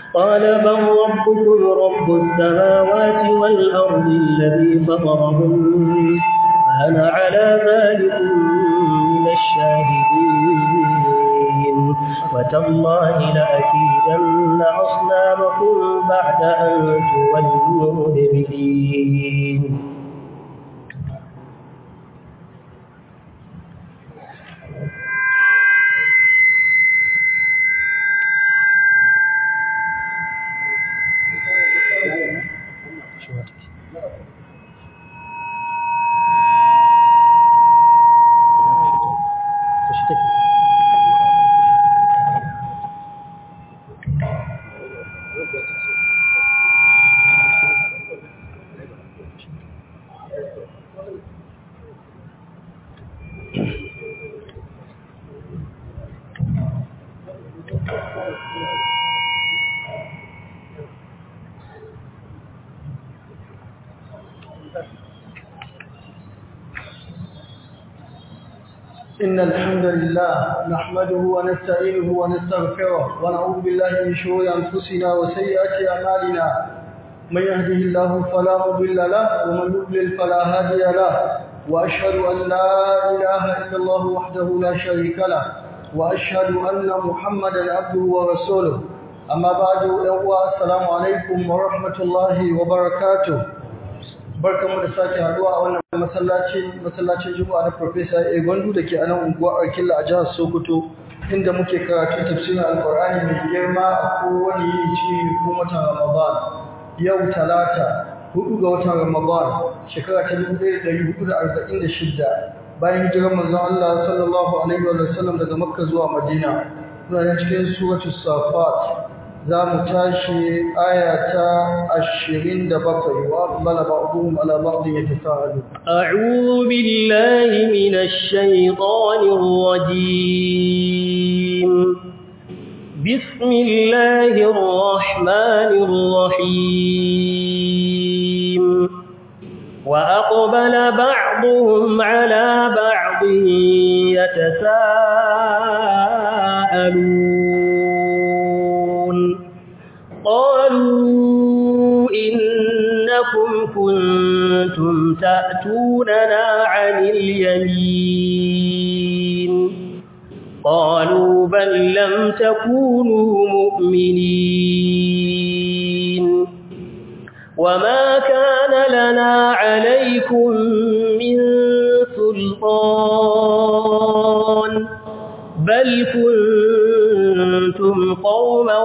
قال بل ربكم رب السماوات والأرض الذي فطرهن فأنا على ذلك من الشاهدين وتالله لأكيدن أصنامكم بعد أن تولوا مدبرين إن الحمد لله نحمده ونستعينه ونستغفره ونعوذ بالله من شرور أنفسنا وسيئات أعمالنا من يهده الله فلا مضل له ومن يضلل فلا هادي له وأشهد أن لا إله إلا الله وحده لا شريك له وأشهد أن محمدا عبده ورسوله أما بعد السلام عليكم ورحمة الله وبركاته barkamu da sake haduwa a wannan masallacin masallacin Juma'a na Professor Egondu dake a nan unguwar Arkilla a jihar Sokoto inda muke karatu tafsirin Alkur'ani mai girma a kowane yini cikin ko watan Ramadan yau talata hudu ga watan Ramadan shekara ta 1446 bayan hijirar manzon Allah sallallahu alaihi wa sallam daga Makka zuwa Madina muna cikin suratul Safat za mu tashi aya ta ashirin da bakwai wa bala ba'duhum ala ba'din yatasaalu أعوذ بالله من الشيطان الرجيم بسم الله الرحمن الرحيم وأقبل بعضهم على بعض يتساءلون قالوا إنكم كنتم تأتوننا عن اليمين قالوا بل لم تكونوا مؤمنين وما كان لنا عليكم من سلطان بل كنتم قوما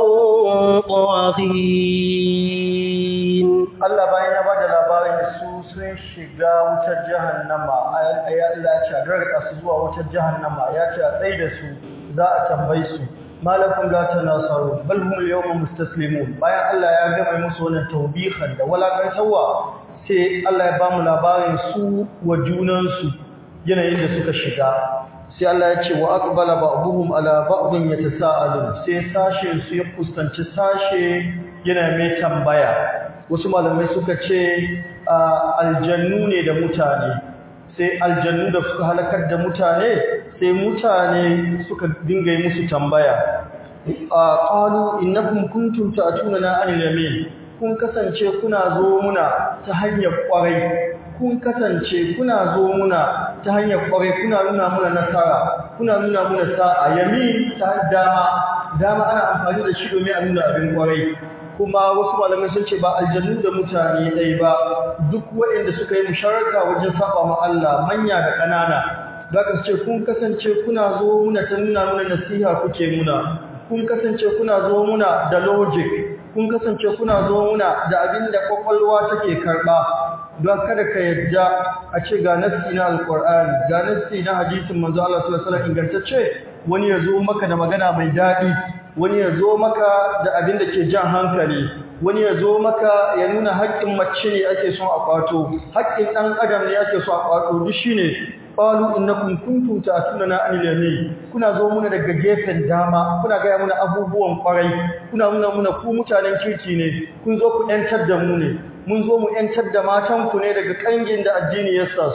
طاغين Allah bayan ya bada labarin su sun shiga wutar jahannama ayat Allah ya ce a gargaɗa su zuwa wutar jahannama ya ce a tsaye da su za a tambayi su malakum la tanasaru bal hum al-yawma mustaslimun bayan Allah ya gama musu wannan tawbihan da walakantawa sai Allah ya ba mu labarin su wa junansu yanayin da suka shiga sai Allah ya ce wa aqbala ba'dhum ala ba'dhin yatasaalun sai sashe su ya fuskanci sashe yana mai tambaya wasu malamai suka ce aljannu ne da mutane sai aljannu da suka halakar da mutane sai mutane suka dinga yi musu tambaya qalu innakum kuntum ta'tunana anil yamin kun kasance kuna zo muna ta hanyar kwarai kun kasance kuna zo muna ta hanyar kwarai kuna nuna muna nasara kuna nuna muna sa'a yamin ta dama dama ana amfani da shi domin a nuna abin kwarai kuma wasu malamai sun ce ba aljannu da mutane ɗai ba duk waɗanda suka yi musharaka wajen saba ma Allah manya da ƙanana za ka ce kun kasance kuna zo muna ta nuna muna nasiha kuke muna kun kasance kuna zo muna da logic kun kasance kuna zo muna da abin da kwakwalwa take karɓa don kada ka yadda a ce ga nassi na alƙur'ani ga nassi na hadisin manzo Allah sallallahu alaihi wasallam ingantacce wani ya zo maka da magana mai daɗi wani ya zo maka da abin da ke jan hankali wani ya zo maka ya nuna haƙƙin mace ne ake son a kwato haƙƙin ɗan adam ne ake son a kwato duk shine qalu innakum kuntum ta'tunana anil yamin kuna zo muna daga gefen dama kuna ga muna abubuwan kwarai kuna nuna muna ku mutanen kirki ne kun zo ku yantar da mu ne mun zo mu yantar da matan ku ne daga kangin da addini ya sa su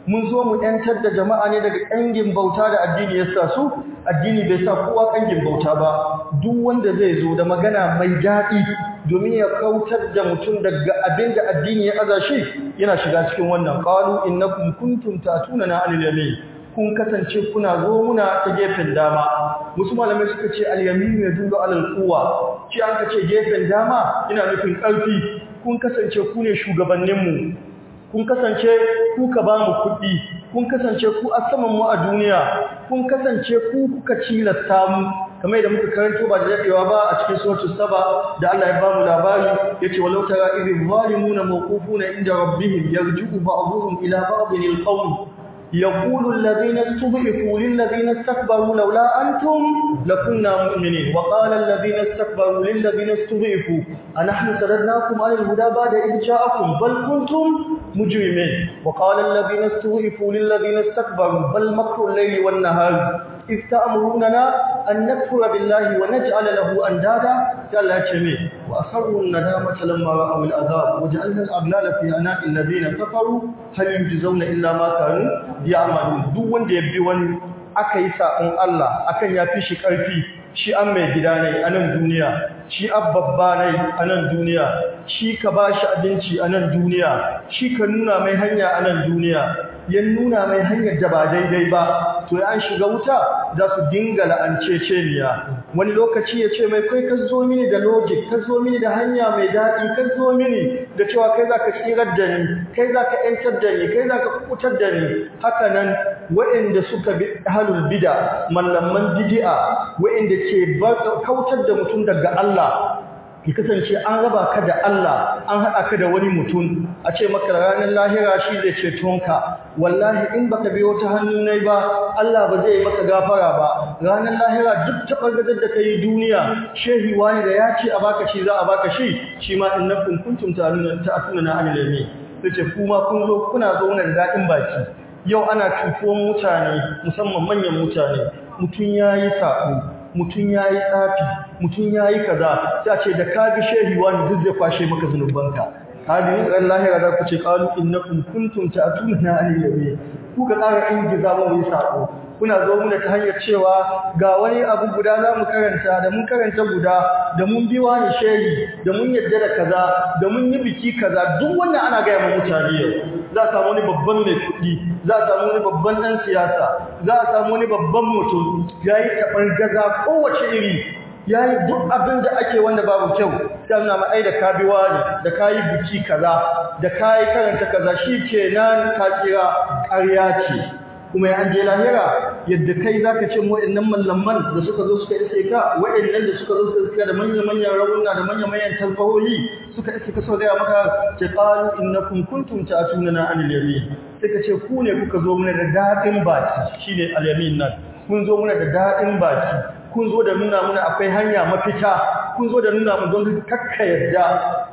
mun zo mu yantar da jama'a ne daga kangin bauta da addini ya sa su addini bai sa kowa kangin bauta ba duk wanda zai zo da magana mai daɗi domin ya kautar da mutum daga abin da addini ya aza shi yana shiga cikin wannan qalu innakum kuntum tatuna anil yamin kun kasance kuna zo muna ta gefen dama wasu malamai suka ce al-yamin ya dullu alal quwa shi an ka ce gefen dama ina nufin ƙarfi kun kasance ku ne shugabanninmu kun kasance ku ka ba mu kuɗi kun kasance ku a saman mu a duniya kun kasance ku kuka cilasta mu kamar da muka karanto ba da daɗewa ba a cikin suratul saba da Allah ya ba mu labari yace walau tara idh zalimuna mawqufuna inda rabbihim yarji'u ba'dhum ila ba'dhin al-qawl يقول الذين استضعفوا للذين استكبروا لولا أنتم لكنا مؤمنين وقال الذين استكبروا للذين استضعفوا أنحن سردناكم عن الهدى بعد إذ جاءكم بل كنتم مجرمين وقال الذين استضعفوا للذين استكبروا بل مكر الليل والنهار إذ تأمروننا أن نكفر بالله ونجعل له أندادا قال لا جميع وأصروا الندامة لما رأوا العذاب وجعلنا الأغلال في أعناق الذين كفروا هل يجزون إلا ما كانوا يعملون duk wanda ya bi wani aka yi sa'on Allah akan ya fi shi ƙarfi shi an mai gida ne a nan duniya shi abbabba ne a nan duniya shi ka ba shi abinci a nan duniya shi ka nuna mai hanya a nan duniya ya nuna mai hanyar da ba daidai ba to ya an shiga wuta za su dinga la'anceceniya wani lokaci ya ce mai kai ka zo mini da logic ka zo mini da hanya mai daɗi ka zo mini da cewa kai za ka tsirar da ni kai za ka ‘yantar da ni kai za ka kukutar da ni haka nan waɗanda suka bi halul bida mallaman bidi'a waɗanda ke kautar da mutum daga Allah ki kasance an raba ka da Allah an haɗa ka da wani mutum a ce maka ranar lahira shi zai cetonka wallahi in baka biyo ta hannu nai ba Allah ba zai maka gafara ba ranar lahira duk taɓargazar da ka yi duniya shehi wani da ya ce a baka shi za a baka shi shi ma in na kunkuntum ta asuna na alilami sai ce kuma kun zo kuna zo da daɗin baki yau ana cutuwan mutane musamman manyan mutane mutum ya yi saɓo mutum ya yi tsafi mutum ya yi kaza sai ce da ka bi shehi wani duk zai kwashe maka zunubanka hadin ran lahira da ku ce qalu innakum kuntum ta'tuna al-yamin ku ga ƙara ingiza mu yi sako kuna zo muna ta hanyar cewa ga wani abu guda za mu karanta da mun karanta guda da mun bi wani shehi da mun yadda da kaza da mun yi biki kaza duk wannan ana gaya ma mutane yau za a samu wani babban mai kuɗi za a samu wani babban ɗan siyasa za a samu wani babban mutum ya yi taɓar gaza kowace iri ya yi duk abin da ake wanda babu kyau ta nuna ma'ai da ka biwa ne da ka yi biki kaza da ka yi karanta kaza shi ke nan ka kira ƙarya ce kuma ya an je lahira yadda kai za ka ce wa'annan mallaman da suka zo suka iske ka wa'annan da suka zo suka iske da manya-manyan rawuna da manya-manyan talfahohi suka iske ka sau gaya maka ce ƙalu innakum kuntum ta'tunana anil yamin sai ka ce ku ne kuka zo mana da daɗin baki shine al-yamin nan kun zo mana da daɗin baki kun zo da nuna mana akwai hanya mafita kun zo da nuna mu don kakka yadda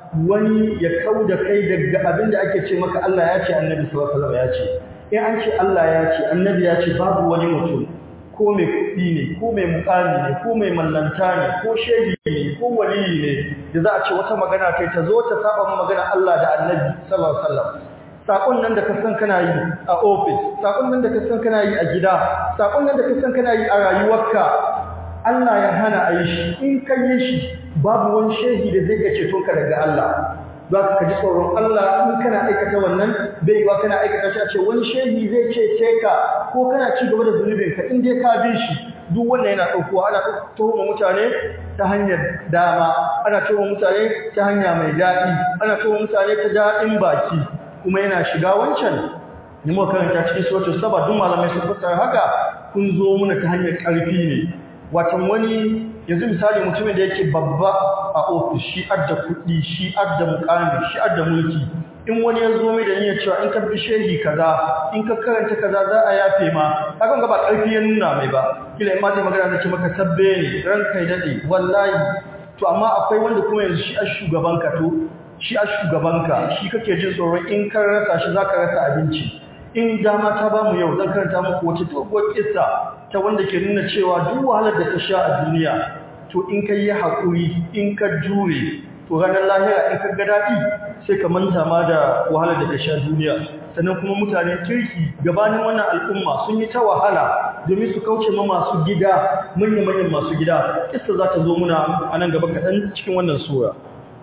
wani ya kau da kai daga abin da ake ce maka Allah ya ce annabi sallallahu alaihi wasallam ya ce in an ce Allah ya ce annabi ya ce babu wani mutum ko mai kuɗi ne ko mai mukami ne ko mai mallanta ne ko shehi ne ko waliyi ne da za a ce wata magana kai ta zo ta saba magana Allah da annabi sallallahu alaihi wasallam sakon nan da ka san kana yi a office sakon nan da ka san kana yi a gida sakon nan da ka san kana yi a rayuwarka Allah ya hana a yi shi in ka yi shi babu wani shehi da zai iya ceto ka daga Allah za ka ji tsoron Allah in kana aikata wannan bai yiwa kana aikata shi a ce wani shehi zai cece ka ko kana ci gaba da zunubin ka in dai ka bi shi duk wannan yana ɗaukowa ana tuhuma mutane ta hanyar dama ana tuhuma mutane ta hanya mai daɗi ana tuhuma mutane ta daɗin baki kuma yana shiga wancan ni muka karanta cikin suratul saba duk malamai sun fassara haka kun zo muna ta hanyar ƙarfi ne watan wani yanzu misali mutumin da yake babba a ofis shi adda kuɗi shi adda mukami shi adda mulki in wani ya zo mai da niyyar cewa in ka bi shehi kaza in ka karanta kaza za a yafe ma kaga ba ƙarfi ya nuna mai ba kila in ma zai magana zai ce maka tabbe ne ran kai dade wallahi to amma akwai wanda kuma yanzu shi a shugaban ka to shi a shugaban ka shi kake jin tsoron in ka rasa shi zaka rasa abinci in dama ta ba mu yau zan karanta muku wata doguwar kissa ta wanda ke nuna cewa duk wahalar da ka sha a duniya to in ka yi haƙuri in ka jure to ranar lahira in ka ga daɗi sai ka manta ma da wahalar da ka sha duniya sannan kuma mutanen kirki gabanin wannan al'umma sun yi ta wahala domin su kauce ma masu gida manya-manyan masu gida kissa za ta zo muna a nan gaba kaɗan cikin wannan sura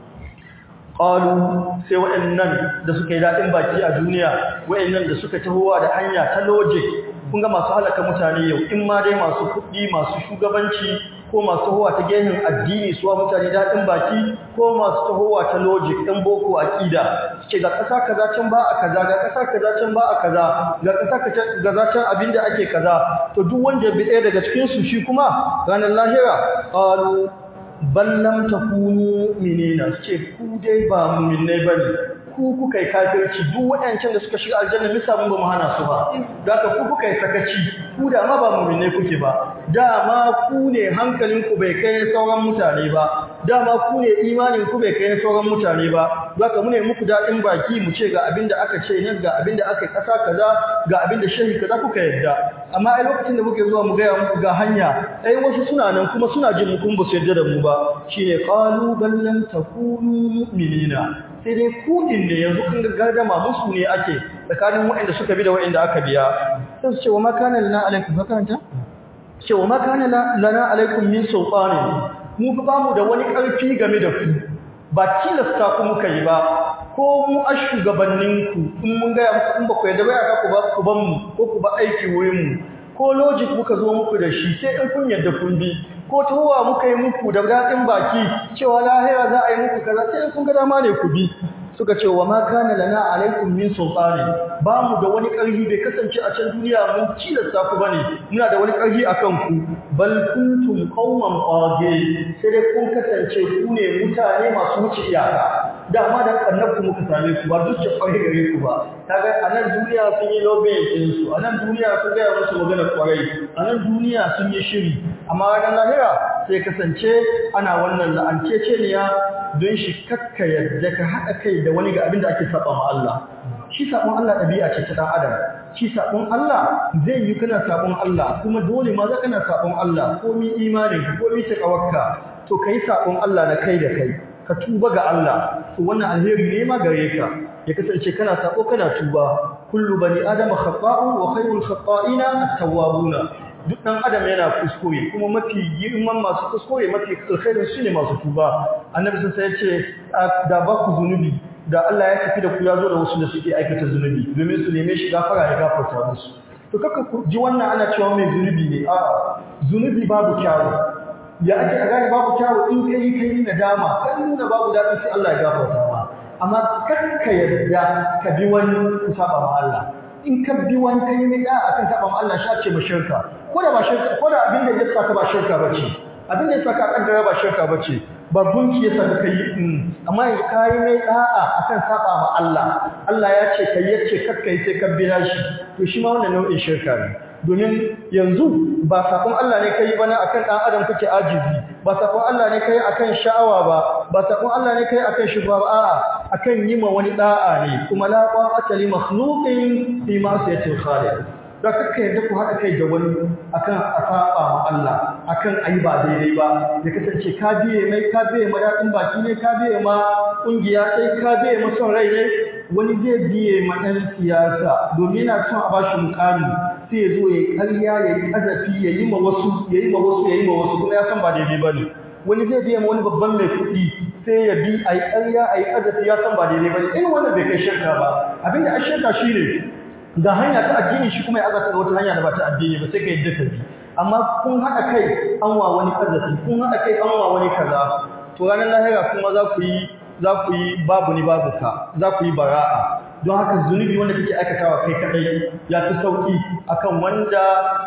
ƙalu sai waɗannan da suka yi daɗin baki a duniya waɗannan da suka tahowa da hanya ta logic kun ga masu halaka mutane yau in ma dai masu kuɗi masu shugabanci ko masu tahowa ta gehin addini suwa mutane daɗin baki ko masu tahowa ta logic ɗan boko aƙida suke ga ƙasa kaza can ba a kaza ga ƙasa kaza can ba a kaza ga ƙasa kaza can abin da ake kaza to duk wanda bi ɗaya daga cikinsu shi kuma ranar lahira ƙalu ballam takunu minina suke ku dai ba mu'minai bane ku kuka yi kafirci duk waɗancan da suka shiga aljanna misa mun ba mu hana su ba zaka ku kuka yi sakaci ku da ma ba mu'minai kuke ba dama ku ne hankalin ku bai kai sauran mutane ba dama ku ne imanin ku bai kai sauran mutane ba zaka mu ne muku dadin baki mu ce ga abinda aka ce nan ga abinda aka yi kasa kaza ga abinda shehi kaza kuka yadda amma ai lokacin da muke zuwa mu ga muku ga hanya ai wasu suna nan kuma suna jin mu kun ba su yarda da mu ba shine qalu bal lam takunu mu'minina sai dai kudin da yanzu kun ga gardama musu ne ake tsakanin waɗanda suka bi da waɗanda aka biya sai su ce wa makana lana alaikum makaranta ce wa makana lana alaikum min sultanin mu fa bamu da wani ƙarfi game da ku ba tilasta ku muka yi ba ko mu a shugabanninku in mun ga muku in ba ku yadda ba ya ku ba ku ban mu ko ku ba aiki wurin mu ko logic muka zo muku da shi sai in kun yadda kun bi ko tuwa muka yi muku da daɗin baki cewa lahira za a yi muku kaza sai in kun ga dama ne ku bi suka ce wa ma kana lana alaikum min sultani ba mu da wani ƙarfi bai kasance a can duniya mun cilasta ku bane muna da wani ƙarfi akan ku bal kuntum qauman qage sai dai kun kasance ku ne mutane masu wuce iyaka dama da annabku muka same ku ba duk kwarai gare ku ba kaga a nan duniya sun yi lobbying din su a nan duniya sun ga musu magana kwarai a nan duniya sun yi shiri amma ranar lahira sai kasance ana wannan la'anceceniya don shi kakka yadda ka haɗa kai da wani ga abin da ake saba ma Allah shi sabon Allah ɗabi'a ce ta ɗan adam shi sabon Allah zai yi kana sabon Allah kuma dole ma za kana sabon Allah komi imanin ka komi takawarka to kai sabon Allah da kai da kai ka tuba ga Allah to wannan alheri ne ma gare ka ya kasance kana sabo kana tuba kullu bani adama khata'un wa khayrul khata'ina at-tawwabuna duk ɗan adam yana kuskure kuma mafi girman masu kuskure mafi alkhairin su ne masu tuba annabi sun sai ce da ba ku zunubi da Allah ya tafi da ku ya zo da wasu da suke aikata zunubi domin su neme shi gafara ya gafarta musu to kaka ku ji wannan ana cewa mai zunubi ne a zunubi babu kyawu ya ake a gane babu kyawu in kai kai nadama kan nuna babu daɗi sai Allah ya gafarta ma amma kar ka yarda ka bi wani ku saba ma Allah in ka bi wani kai ne da akan saba ma Allah shi ce mashirka ko da ba shirka ko da abin da ya saka ba shirka bace abin da ya saka kan ba shirka bace ba gunki ya saka kai amma yanzu kai mai da'a akan saba ma Allah Allah ya ce kai yace kakkai sai ka bi shi to shi ma wannan nau'in shirka ne domin yanzu ba sakon Allah ne kai bana akan dan adam kake ajizi ba sakon Allah ne kai akan sha'awa ba ba sakon Allah ne kai akan shubha ba a'a akan yi ma wani da'a ne kuma la ta'ata li makhluqin fi ma'siyatil khaliq da kaka yadda ku haɗa kai da wani akan a saba ma Allah akan ayi ba daidai ba ya kasance ka biye mai ka biye ma daɗin baki ne ka biye ma ƙungiya sai ka biye ma son rai ne wani zai biye ma ɗan siyasa domin yana son a bashi mukami sai ya zo ya yi ƙarya ya yi ƙazafi ya yi ma wasu ya yi ma wasu ya yi ma wasu kuma ya san ba daidai ba ne wani zai biya ma wani babban mai kuɗi sai ya bi a yi ƙarya a yi ƙazafi ya san ba daidai ba ne irin wannan bai kai shirka ba abinda a shirka shi ne ga hanya ta addini shi kuma ya azata ga wata hanya da ba ta addini ba sai ka yadda ka bi amma kun haɗa kai an wa wani ƙazafi kun haɗa kai an wa wani kaza to ranar lahira kuma za ku yi za ku yi babu ni babu ka za ku yi bara'a don haka zunubi wanda kake aikatawa kai kadai ya fi sauki akan wanda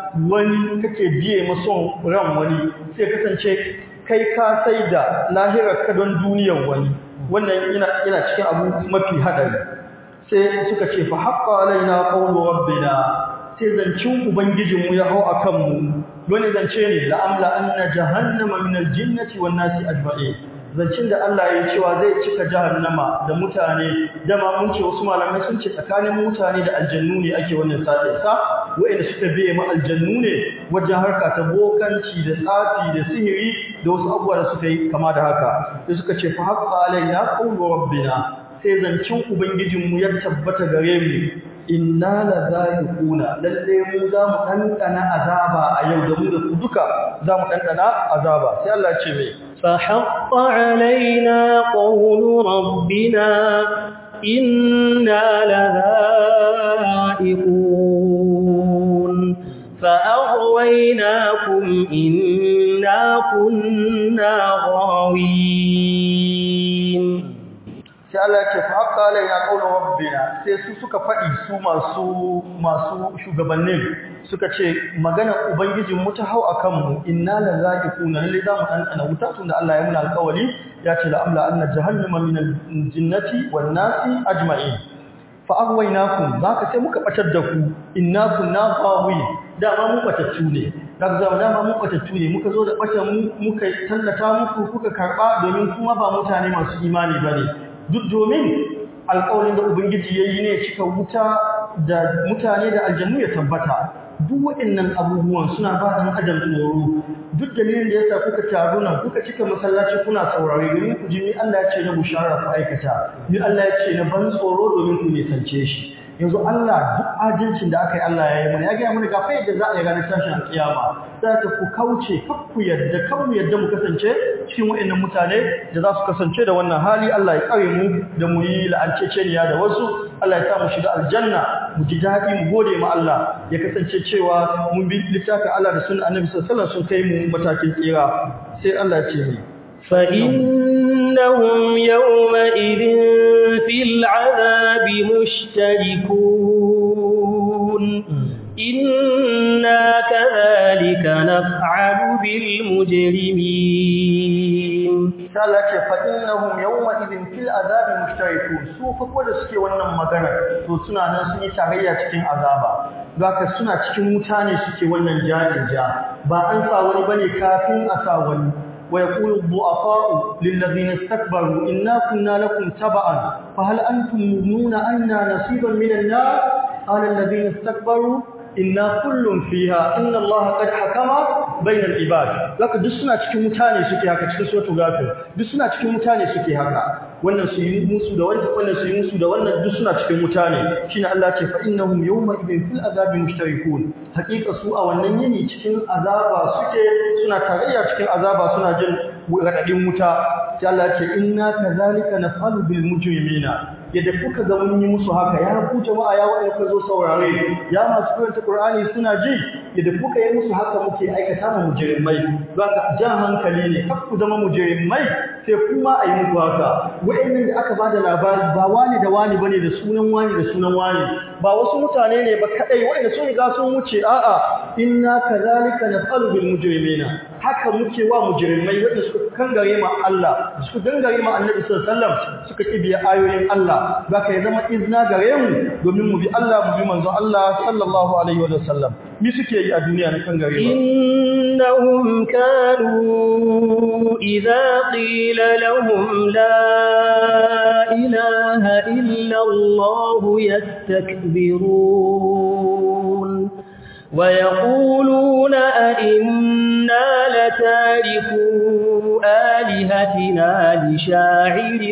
wani kake biye mason ran wani sai kasance kai ka sai da lahirar ka don duniyar wani wannan yana yana cikin abu mafi hadari sai suka ce fa haqqa alaina qawlu rabbina sai zancin ubangijinmu ya hau akan mu wani zance ne la amla anna jahannama min aljinnati wan nasi ajma'in zancin da Allah ya cewa zai cika jahannama da mutane dama mun ce wasu malamai sun ce tsakanin mutane da aljannu ne ake wannan sa'in sa wa'anda suka biye ma aljannu ne wajen harka ta bokanci da tsafi da sihiri da wasu abubuwa da suka yi kama da haka sai suka ce fa haqqa alaina qawlu rabbina sai zancin ubangijinmu ya tabbata gare mu inna la za'iquna lalle mu za mu dandana azaba a yau da mu da ku duka za mu dandana azaba sai Allah ce mai فحق علينا قول ربنا إنا لذائقون فأغويناكم إنا كنا غاوين sai Allah ce fa haqqa alaina qawlu rabbina sai su suka faɗi su masu masu shugabannin suka ce magana ubangijin mu ta hau akan mu inna la za'iquna lalle za mu dan ana wuta tunda Allah ya muna alƙawari ya ce la amla anna jahannama min al-jinnati wan nasi ajma'in fa aghwaynakum zaka sai muka batar da ku inna kunna ghawi dama mu batattu ne daga zama dama mu batattu ne muka zo da batan mu muka tallata muku kuka karba domin kuma ba mutane masu imani bane duk domin alƙawarin da Ubangiji ya yi ne cika wuta da mutane da aljannu ya tabbata duk waɗannan abubuwan suna ba ɗan adam tsoro duk dalilin da ya sa kuka taru nan kuka cika masallaci kuna saurare domin ku ji ni Allah ya ce na bushara ku aikata ni Allah ya ce na ban tsoro domin ku nisance shi yanzu Allah duk adalcin da aka yi Allah ya yi mana ya gaya mana ga fa yadda za a yi ranar tashin alƙiyama za ta ku kauce kar ku yadda kan mu yadda mu kasance cikin waɗannan mutane da za su kasance da wannan hali Allah ya kare mu da mu yi la'anceceniya da wasu Allah ya sa mu shiga aljanna mu ji daɗi mu gode ma Allah ya kasance cewa mun bi littafin Allah da sunan Annabi sallallahu alaihi wasallam sun kai mu matakin tsira sai Allah ya ce mu فإنهم يومئذ في العذاب مشتركون إنا كذلك نفعل بالمجرمين Allah ce fa innahum yawma idhin fil azabi mushtarikun su fa ko da suke wannan magana to suna nan sun yi tarayya cikin azaba zaka suna cikin mutane suke wannan jajija ba an sa wani bane kafin a sa wani ويقول الضعفاء للذين استكبروا إنا كنا لكم تبعا فهل أنتم مؤمنون أنا نصيبا من النار قال الذين استكبروا إنا كل فيها إن الله قد حكم بين العباد لك دسنا cikin mutane suke haka cikin suratul ghafir dusuna cikin mutane suke haka wannan su yi musu da wannan wannan su yi musu da wannan duk suna cikin mutane shine Allah ce fa innahum yawma idin fil azabi mushtarikun hakika su a wannan yini cikin azaba suke suna tarayya cikin azaba suna jin radadin wuta sai Allah ce inna kazalika nafalu bil mujrimina yadda kuka ga mun yi musu haka ya ku jama'a ya wanda kuka zo saurare ya masu karanta Qur'ani suna ji yadda kuka yi musu haka muke aikata mu mujrimai zaka jan hankali ne kar ku zama mujrimai sai kuma ayi muku haka wa'annan da aka bada labari ba wani da wani bane da sunan wani da sunan wani ba wasu mutane ne ba kadai wa'anda sun riga sun wuce a'a inna kadhalika naf'alu bil mujrimina haka muke wa mujrimai wanda suka kangare ma Allah suka dangare ma Annabi sallallahu alaihi wasallam suka kibiya ayoyin Allah zaka ya zama izna gare mu domin mu bi Allah mu bi manzo Allah sallallahu alaihi wasallam mi suke yi a duniya na kangare ba إنهم كانوا إذا قيل لهم لا إله إلا الله يستكبرون ويقولون أئنا لتاركوا آلهتنا لشاعر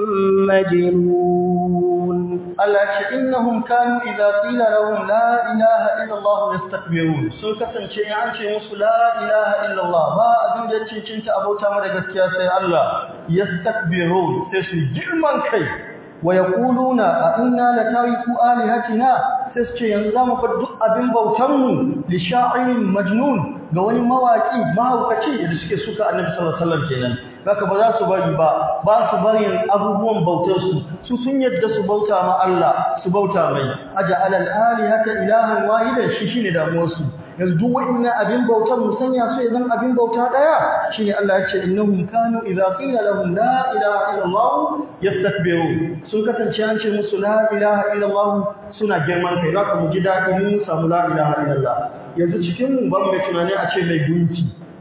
مجنون Allah ce innahum kanu idza qila lahum la ilaha illa Allah yastakbirun sun kasance in an ce musu la ilaha illa Allah ba abin da cincinta abota mu da gaskiya sai Allah yastakbirun sai su girman kai wa yaquluna a inna la tariku alihatina sai su ce yanzu zamu bar duk abin bautan mu li sha'irin majnun ga wani mawaki mahaukaci da suke suka annabi sallallahu alaihi wasallam kenan haka ba za su bari ba ba su bari abubuwan bautar su su sun yadda su bauta ma Allah su bauta mai aja alal alihata ilahan wahidan shi shine damuwar su yanzu duk wa'annan abin bautar mu sanya su yanzu abin bauta daya shine Allah ya ce innahum kanu idza qila lahum la ilaha illa Allah yastakbirun sun kasance an ce musu la ilaha illa Allah suna girman kai zaka mu ji dadi mun samu la ilaha illa Allah yanzu cikin mu ban mai tunani a ce mai gunki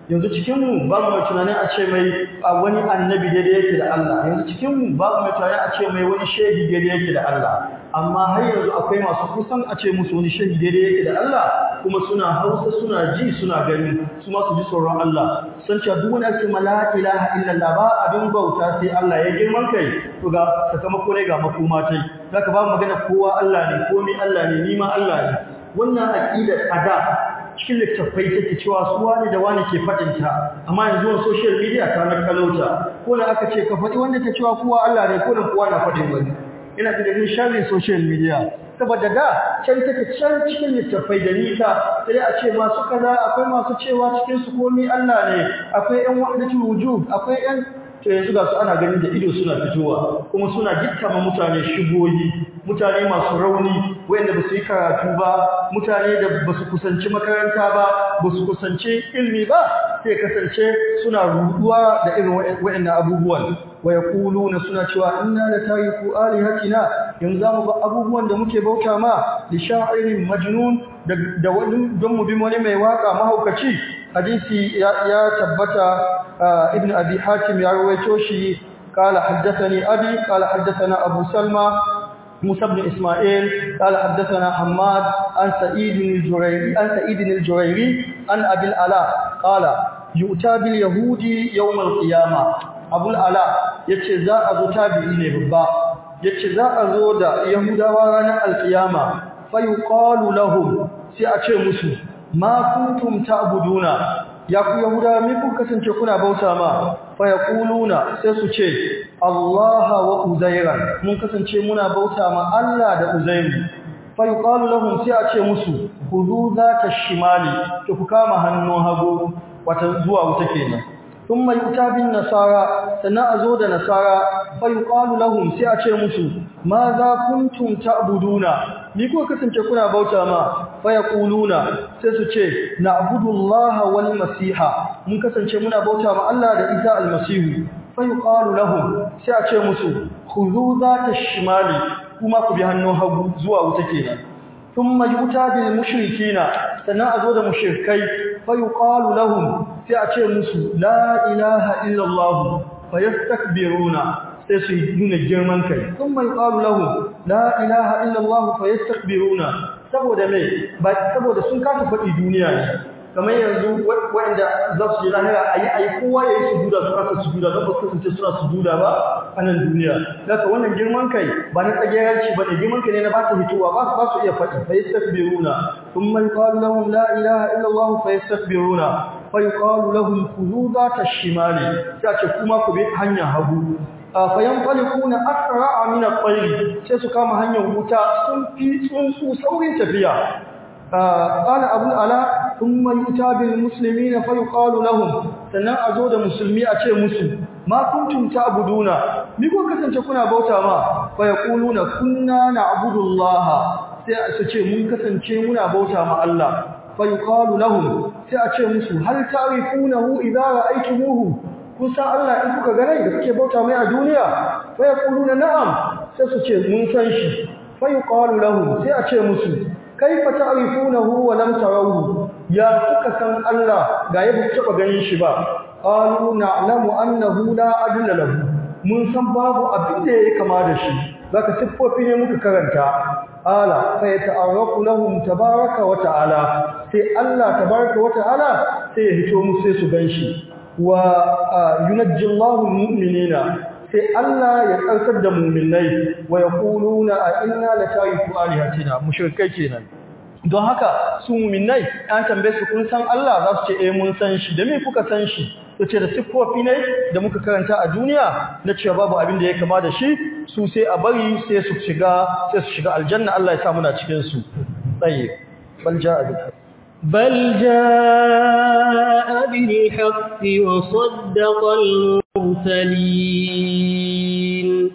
yanzu cikin mu babu mai tunanin a ce mai wani annabi daidai yake da Allah yanzu cikin mu babu mai tunanin a ce mai wani shehi daidai yake da Allah amma har yanzu akwai masu kusan a ce musu wani shehi daidai yake da Allah kuma suna hausa suna ji suna gani su ma su ji tsoron Allah san cewa duk wani ake la ilaha illallah ba abin bauta sai Allah ya girman kai to ga sakamako ne ga makoma tai zaka ba magana kowa Allah ne komai Allah ne ni ma Allah ne wannan aqidar ada cikin littattafai take cewa su wani da wani ke faɗinta amma yanzu on social media ta na kalauta ko da aka ce ka faɗi wanda ta cewa kowa Allah ne ko da kowa na faɗin wani ina da dalilin sharri social media saboda da can take can cikin littattafai da nisa sai a ce masu kaza akwai masu cewa cikin su komai Allah ne akwai ƴan wahdatul wujud akwai ƴan to yanzu ga su ana ganin da ido suna fitowa kuma suna gittama mutane shigoyi mutane masu rauni wanda ba su yi karatu ba mutane da ba su kusanci makaranta ba ba su kusanci ilmi ba sai kasance suna ruduwa da irin waɗannan abubuwan wa yaquluna suna cewa inna la tariku alihatina yanzu zamu ba abubuwan da muke bauta ma li sha'irin majnun da wani don mu bi wani mai waka mahaukaci hadisi ya tabbata ابن أبي حاتم يروي توشي قال حدثني أبي قال حدثنا أبو سلمى موسى بن إسماعيل قال حدثنا حماد عن سعيد الجريري عن سعيد الجريري عن أبي العلاء قال يؤتى باليهود يوم القيامة أبو العلاء yace za a zo tabi'i ne babba yace za a zo da yahudawa ranar alkiyama fa yuqalu lahum sai a ce musu ma kuntum ta'buduna ya ku yahuda me kun kasance kuna bauta ma fa yaquluna sai su ce Allah wa Uzairan mun kasance muna bauta ma Allah da Uzairu fa yuqalu lahum sai a ce musu khudhu zaka shimali to ku kama hannun hagu wata zuwa wuta kenan thumma yuta bin nasara sannan a zo da nasara fa yuqalu lahum sai a ce musu ma za kuntum ta'buduna ni ko kasance kuna bauta ma fa yaquluna sai su ce na'budullaha wal masiha mun kasance muna bauta ma Allah da Isa almasihu fa yuqalu lahum sai a ce musu khudhu zata shimali kuma ku bi hannun hagu zuwa wuta kenan thumma yuta bil mushrikina sannan a zo da mushrikai fa yuqalu lahum sai a ce musu la ilaha illa Allah fa yastakbiruna sai su nuna girman kai sun mai ƙaru lahu la ilaha illallah fa yastakbiruna saboda mai ba saboda sun kasa faɗi duniya ne kamar yanzu wanda za su yi lahira ayi ayi kowa ya yi sujuda su kasa sujuda don ba su kasance suna sujuda ba a nan duniya daga wannan girman kai ba na tsageranci ba ne girman kai ne na ba su hitowa ba su ba su iya faɗi fa yastakbiruna sun mai ƙaru lahum la ilaha illallah fa yastakbiruna fa yuqalu lahum khudhu zata shimali sai ce kuma ku bi hanyar hagu fayan falikuna asra'a min at-tayr sai su kama hanyar wuta sun fi tsuntsu saurin tafiya qala abu ala thumma yuta bil muslimina fa yuqalu lahum sannan azo da musulmi a ce musu ma kuntum ta'buduna mi ko kasance kuna bauta ma fa yaquluna kunna na'budullaha sai su ce mun kasance muna bauta ma Allah fa yuqalu lahum sai a ce musu hal ta'rifunahu idza ra'aytumuhu kun san Allah in kuka ga rai da kuke bauta mai a duniya fa yaquluna na'am sai su ce mun san shi fa yuqalu lahum sai a ce musu kaifa ta'rifunahu wa lam tarawhu ya kuka san Allah ga yadda kuka taba ganin shi ba qalu na'lamu annahu la adilla lahu mun san babu abin da yake kama da shi zaka siffofi ne muka karanta ala fa yata'arrafu lahum tabaraka wa ta'ala sai Allah tabaraka wa ta'ala sai ya hito musu sai su ganshi wa yunajjillahu almu'minina sai Allah ya tsarkar da mu'minai wa yaquluna a inna la tariku alihatina mushrikai kenan don haka su mu'minai an tambaye su kun san Allah za su ce eh mun san shi da me kuka san shi to ce da siffofi ne da muka karanta a duniya na cewa babu abin da ya kama da shi su sai a bari sai su shiga sai su shiga aljanna Allah ya sa muna cikin su tsaye bal ja'a bil بل جاء بالحق وصدق المرسلين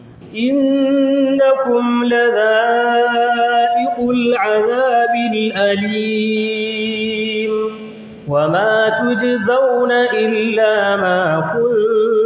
إنكم لذائق العذاب الأليم وما تجزون إلا ما كنتم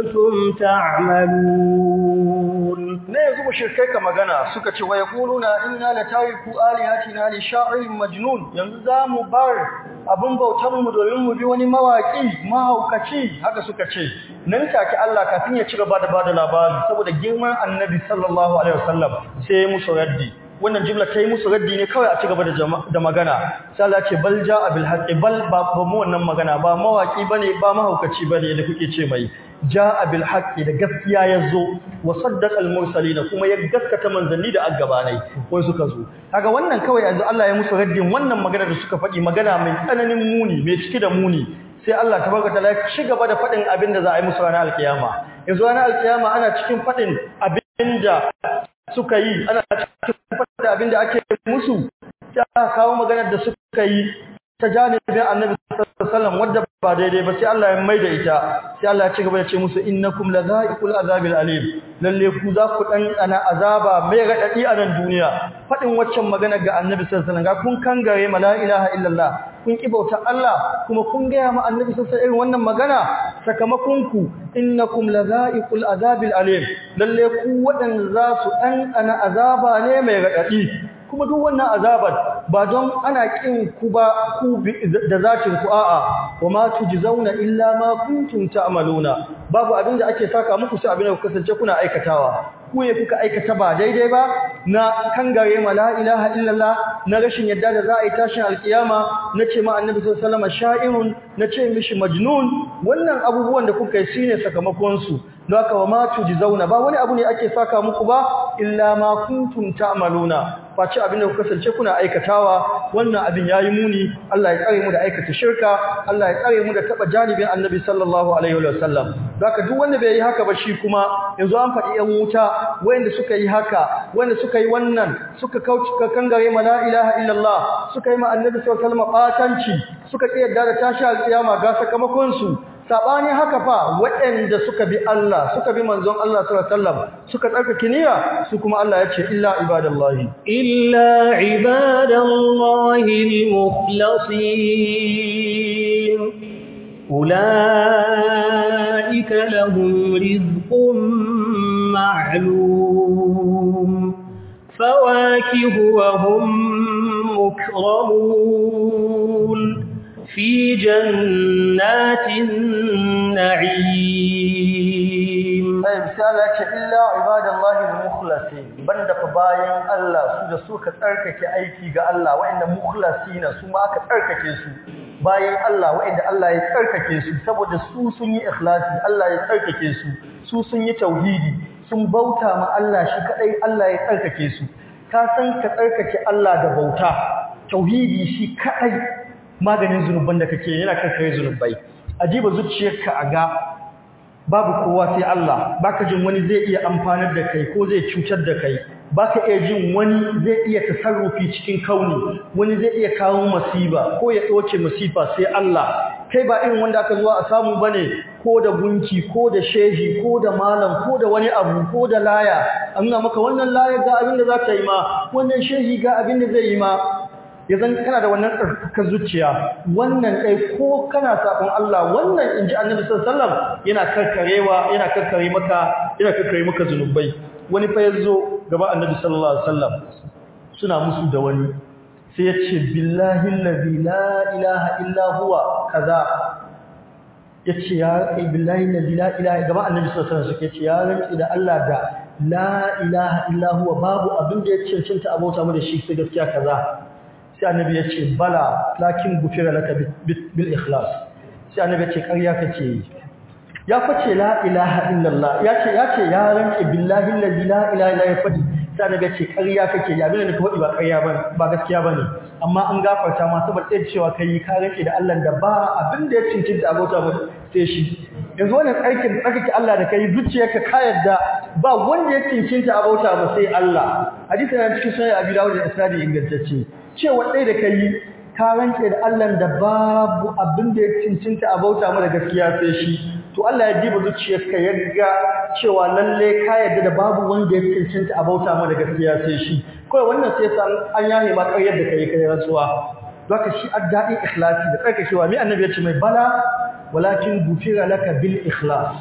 تعملون ne yanzu mushrikai ka magana suka ce wa yaquluna inna la tariku alihatina li sha'irin majnun yanzu zamu bar abun bautan mu domin mu bi wani mawaki mahaukaci haka suka ce nan take Allah kafin ya ci gaba da bada labari saboda girman annabi sallallahu alaihi wasallam sai musu raddi wannan jumla ta yi musu raddi ne kawai a ci gaba da magana sai Allah ce bal ja'a bil haqqi bal ba mu wannan magana ba mawaki bane ba mahaukaci bane da kuke ce mai ja'a bil haqqi da gaskiya yazo wa saddaqa al mursalin kuma ya gaskata manzanni da aggabanai wai suka zo kaga wannan kawai yanzu Allah ya musu raddin wannan magana da suka faɗi magana mai tsananin muni mai cike da muni sai Allah tabaraka taala ya ci gaba da faɗin abin da za a yi musu ranar alkiyama yanzu ranar alkiyama ana cikin faɗin abin da suka yi ana cikin faɗin abin da ake musu ta kawo maganar da suka yi ta janibin annabi sallallahu alaihi wasallam wadda ba daidai ba sai Allah ya maida ita sai Allah ya ci gaba da ce musu innakum lazaiqul azabil alim lalle ku za ku dan ana azaba mai radadi a nan duniya fadin waccan magana ga annabi sallallahu alaihi wasallam ga kun kangare ma la ilaha illallah kun ki bauta Allah kuma kun ga ma annabi sallallahu alaihi wasallam wannan magana sakamakon ku innakum lazaiqul azabil alim lalle ku wadan za su dan ana azaba ne mai radadi kuma duk wannan azabar ba don ana kin ku ba ku da zakin ku a'a wama tujzauna illa ma kuntum ta'maluna babu abin da ake saka muku sai abin da ku kasance kuna aikatawa ku ne kuka aikata ba daidai ba na kangare ma la ilaha illallah na rashin yadda da za a yi tashin alkiyama na ce ma annabi sallallahu alaihi wasallam sha'irun na ce mishi majnun wannan abubuwan da kuka yi shine sakamakon su don haka wa ma tujzauna ba wani abu ne ake saka muku ba illa ma kuntum ta'maluna face abin da kuka kasance kuna aikatawa wannan abin yayi muni Allah ya tsare mu da aikata shirka Allah ya tsare mu da taba janibin Annabi sallallahu alaihi wa sallam haka duk wanda bai yi haka ba shi kuma yanzu an faɗi yan wuta wanda suka yi haka wanda suka yi wannan suka kauce kangare ma la ilaha illallah suka yi ma Annabi sallallahu alaihi wa sallam batanci suka kiyarda da tashi alkiyama ga sakamakon su sabani haka fa waɗanda suka bi Allah suka bi manzon Allah sallallahu alaihi wasallam suka tsarkake niyya su kuma Allah ya ce illa ibadallahi illa ibadallahi almukhlasin ulaika lahum rizqun ma'lum fawakihu wa hum mukramun في جنات النعيم طيب سالك إلا عباد الله المخلصين banda fa bayan Allah su da suka tsarkake aiki ga Allah wa'anda mukhlasina su ma aka tsarkake su bayan Allah wa'anda Allah ya tsarkake su saboda su sun yi ikhlasi Allah ya tsarkake su su sun yi tauhidi sun bauta ma Allah shi kadai Allah ya tsarkake su ka san ka tsarkake Allah da bauta tauhidi shi kadai maganin zunuban da kake yana kankare zunubai ajiba zuciyarka a ga babu kowa sai Allah baka jin wani zai iya amfanar da kai ko zai cutar da kai baka iya jin wani zai iya tasarrufi cikin kauni wani zai iya kawo masiba ko ya doke masifa sai Allah kai ba irin wanda aka zuwa a samu bane ko da gunki ko da shehi ko da malam ko da wani abu ko da laya an nuna maka wannan laya ga abin da za ta yi ma wannan shehi ga abin da zai yi ma ya zan kana da wannan tsarkakar zuciya wannan ɗai ko kana saƙon Allah wannan in ji annabi sallallahu yana karkarewa yana karkare maka yana karkare maka zunubai wani fa yazo gaba annabi sallallahu alaihi wasallam suna musu da wani sai ya ce billahi allazi la ilaha illa huwa kaza ya ce ya billahi allazi la ilaha gaba annabi sallallahu alaihi wasallam ce ya rantsi da Allah da la ilaha illa huwa babu abin da ya cancanta abota mu da shi sai gaskiya kaza sai annabi ya ce bala lakin gufira laka bil ikhlas sai annabi ya ce ƙarya kake yi ya fice la ilaha illallah ya ce ya ce ya rantsi billahi allazi la ilaha illa ya fadi sai annabi ya ce ƙarya kake yi abin da ka faɗi ba ƙarya ba ba gaskiya bane amma an gafarta ma saboda tsaye cewa kai ka rantsi da Allah da ba abin da ya cincinta abota ba sai shi yanzu wannan aikin tsarkake Allah da kai zuciyarka ka yarda ba wanda ya cincinta abota ba sai Allah hadisi yana cikin sunan Abi Dawud da Isnadi ingantacce cewa ɗaya da kai ka rantse da Allah da babu abin da ya cincinta a bauta mara gaskiya sai shi to Allah ya diba zuciyarka ya ga cewa lalle ka yarda da babu wanda ya cincinta a bauta mara gaskiya sai shi kawai wannan sai san an yahe ma ƙaryar da kai kai rantsuwa zaka shi addai ikhlasi da tsarkakewa mai annabi ya ce mai bala walakin gufira laka bil ikhlas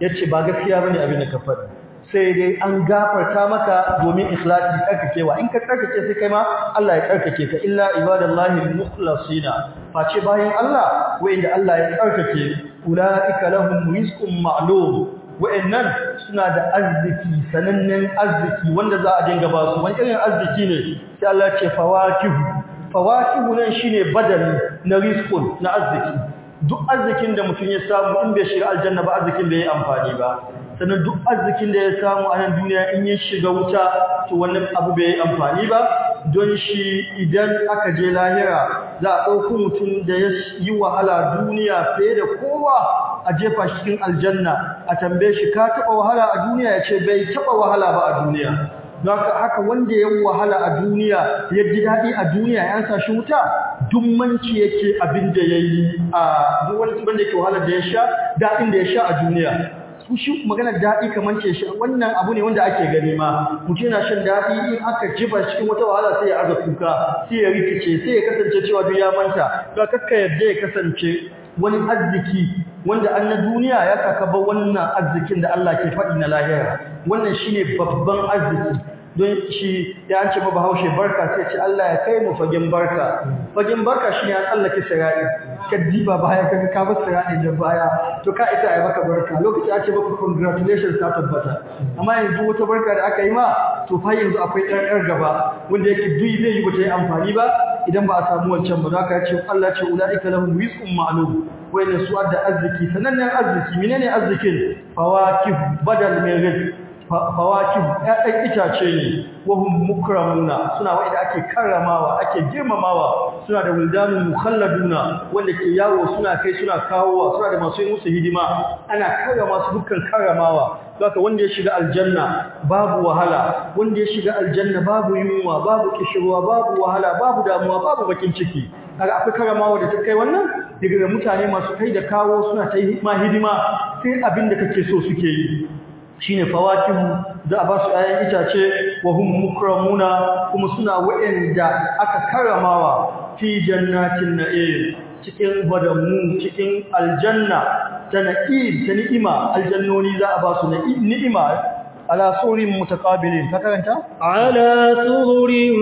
yace ba gaskiya bane abin da ka faɗi sai dai an gafarta maka domin ikhlasi tsarkakewa in ka tsarkake sai kai ma Allah ya tsarkake ka illa ibadallahi mukhlasina face bayan Allah wanda Allah ya tsarkake ulaika lahum rizqun ma'lum wa'annan suna da arziki sanannen arziki wanda za a dinga ba su wani irin arziki ne sai Allah ya ce fawakihu fawakihu nan shine badali na rizqun na arziki duk arzikin da mutum ya samu in bai shiga aljanna ba arzikin bai yi amfani ba sannan duk arzikin da ya samu a nan duniya in ya shiga wuta to wannan abu bai yi amfani ba don shi idan aka je lahira za a ɗauki mutum da ya yi wahala duniya fiye da kowa a jefa shi cikin aljanna a tambaye shi ka taɓa wahala a duniya ya ce bai taɓa wahala ba a duniya don haka wanda ya wahala a duniya ya ji daɗi a duniya ya sa shi wuta duk manci yake abin da ya yi a duk wani wanda yake wahala da ya sha daɗin da ya sha a duniya su shi maganar daɗi kamar ce shi wannan abu ne wanda ake gani ma mutum yana shan daɗi in aka jiba cikin wata wahala sai ya aza kuka sai ya rikice sai ya kasance cewa duk ya manta ga kakka yadda ya kasance wani arziki wanda an na duniya ya kakaba wannan arzikin da Allah ke faɗi na lahira wannan shine babban arziki don shi ya an ce ba bahaushe barka sai ce Allah ya kai mu fagen barka fagen barka shine an tsallake sirai ka diba baya kaga ka bar sirai da baya to ka isa ai maka barka lokaci a ce maka congratulations ta tabbata amma yanzu wata barka da aka yi ma to fa yanzu akwai ɗan ɗan gaba wanda yake duk zai yi bata yi amfani ba idan ba a samu wancan ba za ka ce Allah ce ulaika lahum rizqun ma'lum wayne su adda arziki sanannen arziki menene arzikin fawakih badal min rizq fawakih ɗan itace ne wahum mukramuna suna wanda ake karramawa ake girmamawa suna da wildanun mukhalladuna wanda ke yawo suna kai suna kawowa suna da masu musu hidima ana karrama su dukkan karramawa Saka wanda ya shiga aljanna babu wahala wanda ya shiga aljanna babu yunwa babu kishirwa babu wahala babu damuwa babu bakin ciki kaga akwai karamawa da ta kai wannan daga mutane masu kai da kawo suna ta yi ma hidima sai abin da kake so suke yi shine fawakihu za a ba su ayan itace wa hum mukramuna kuma suna wa'anda aka karamawa fi jannatin na'im cikin badamu cikin aljanna ta na'im ta ni'ima aljannoni za a ba su ni'ima ala surin mutaqabilin ka karanta ala surin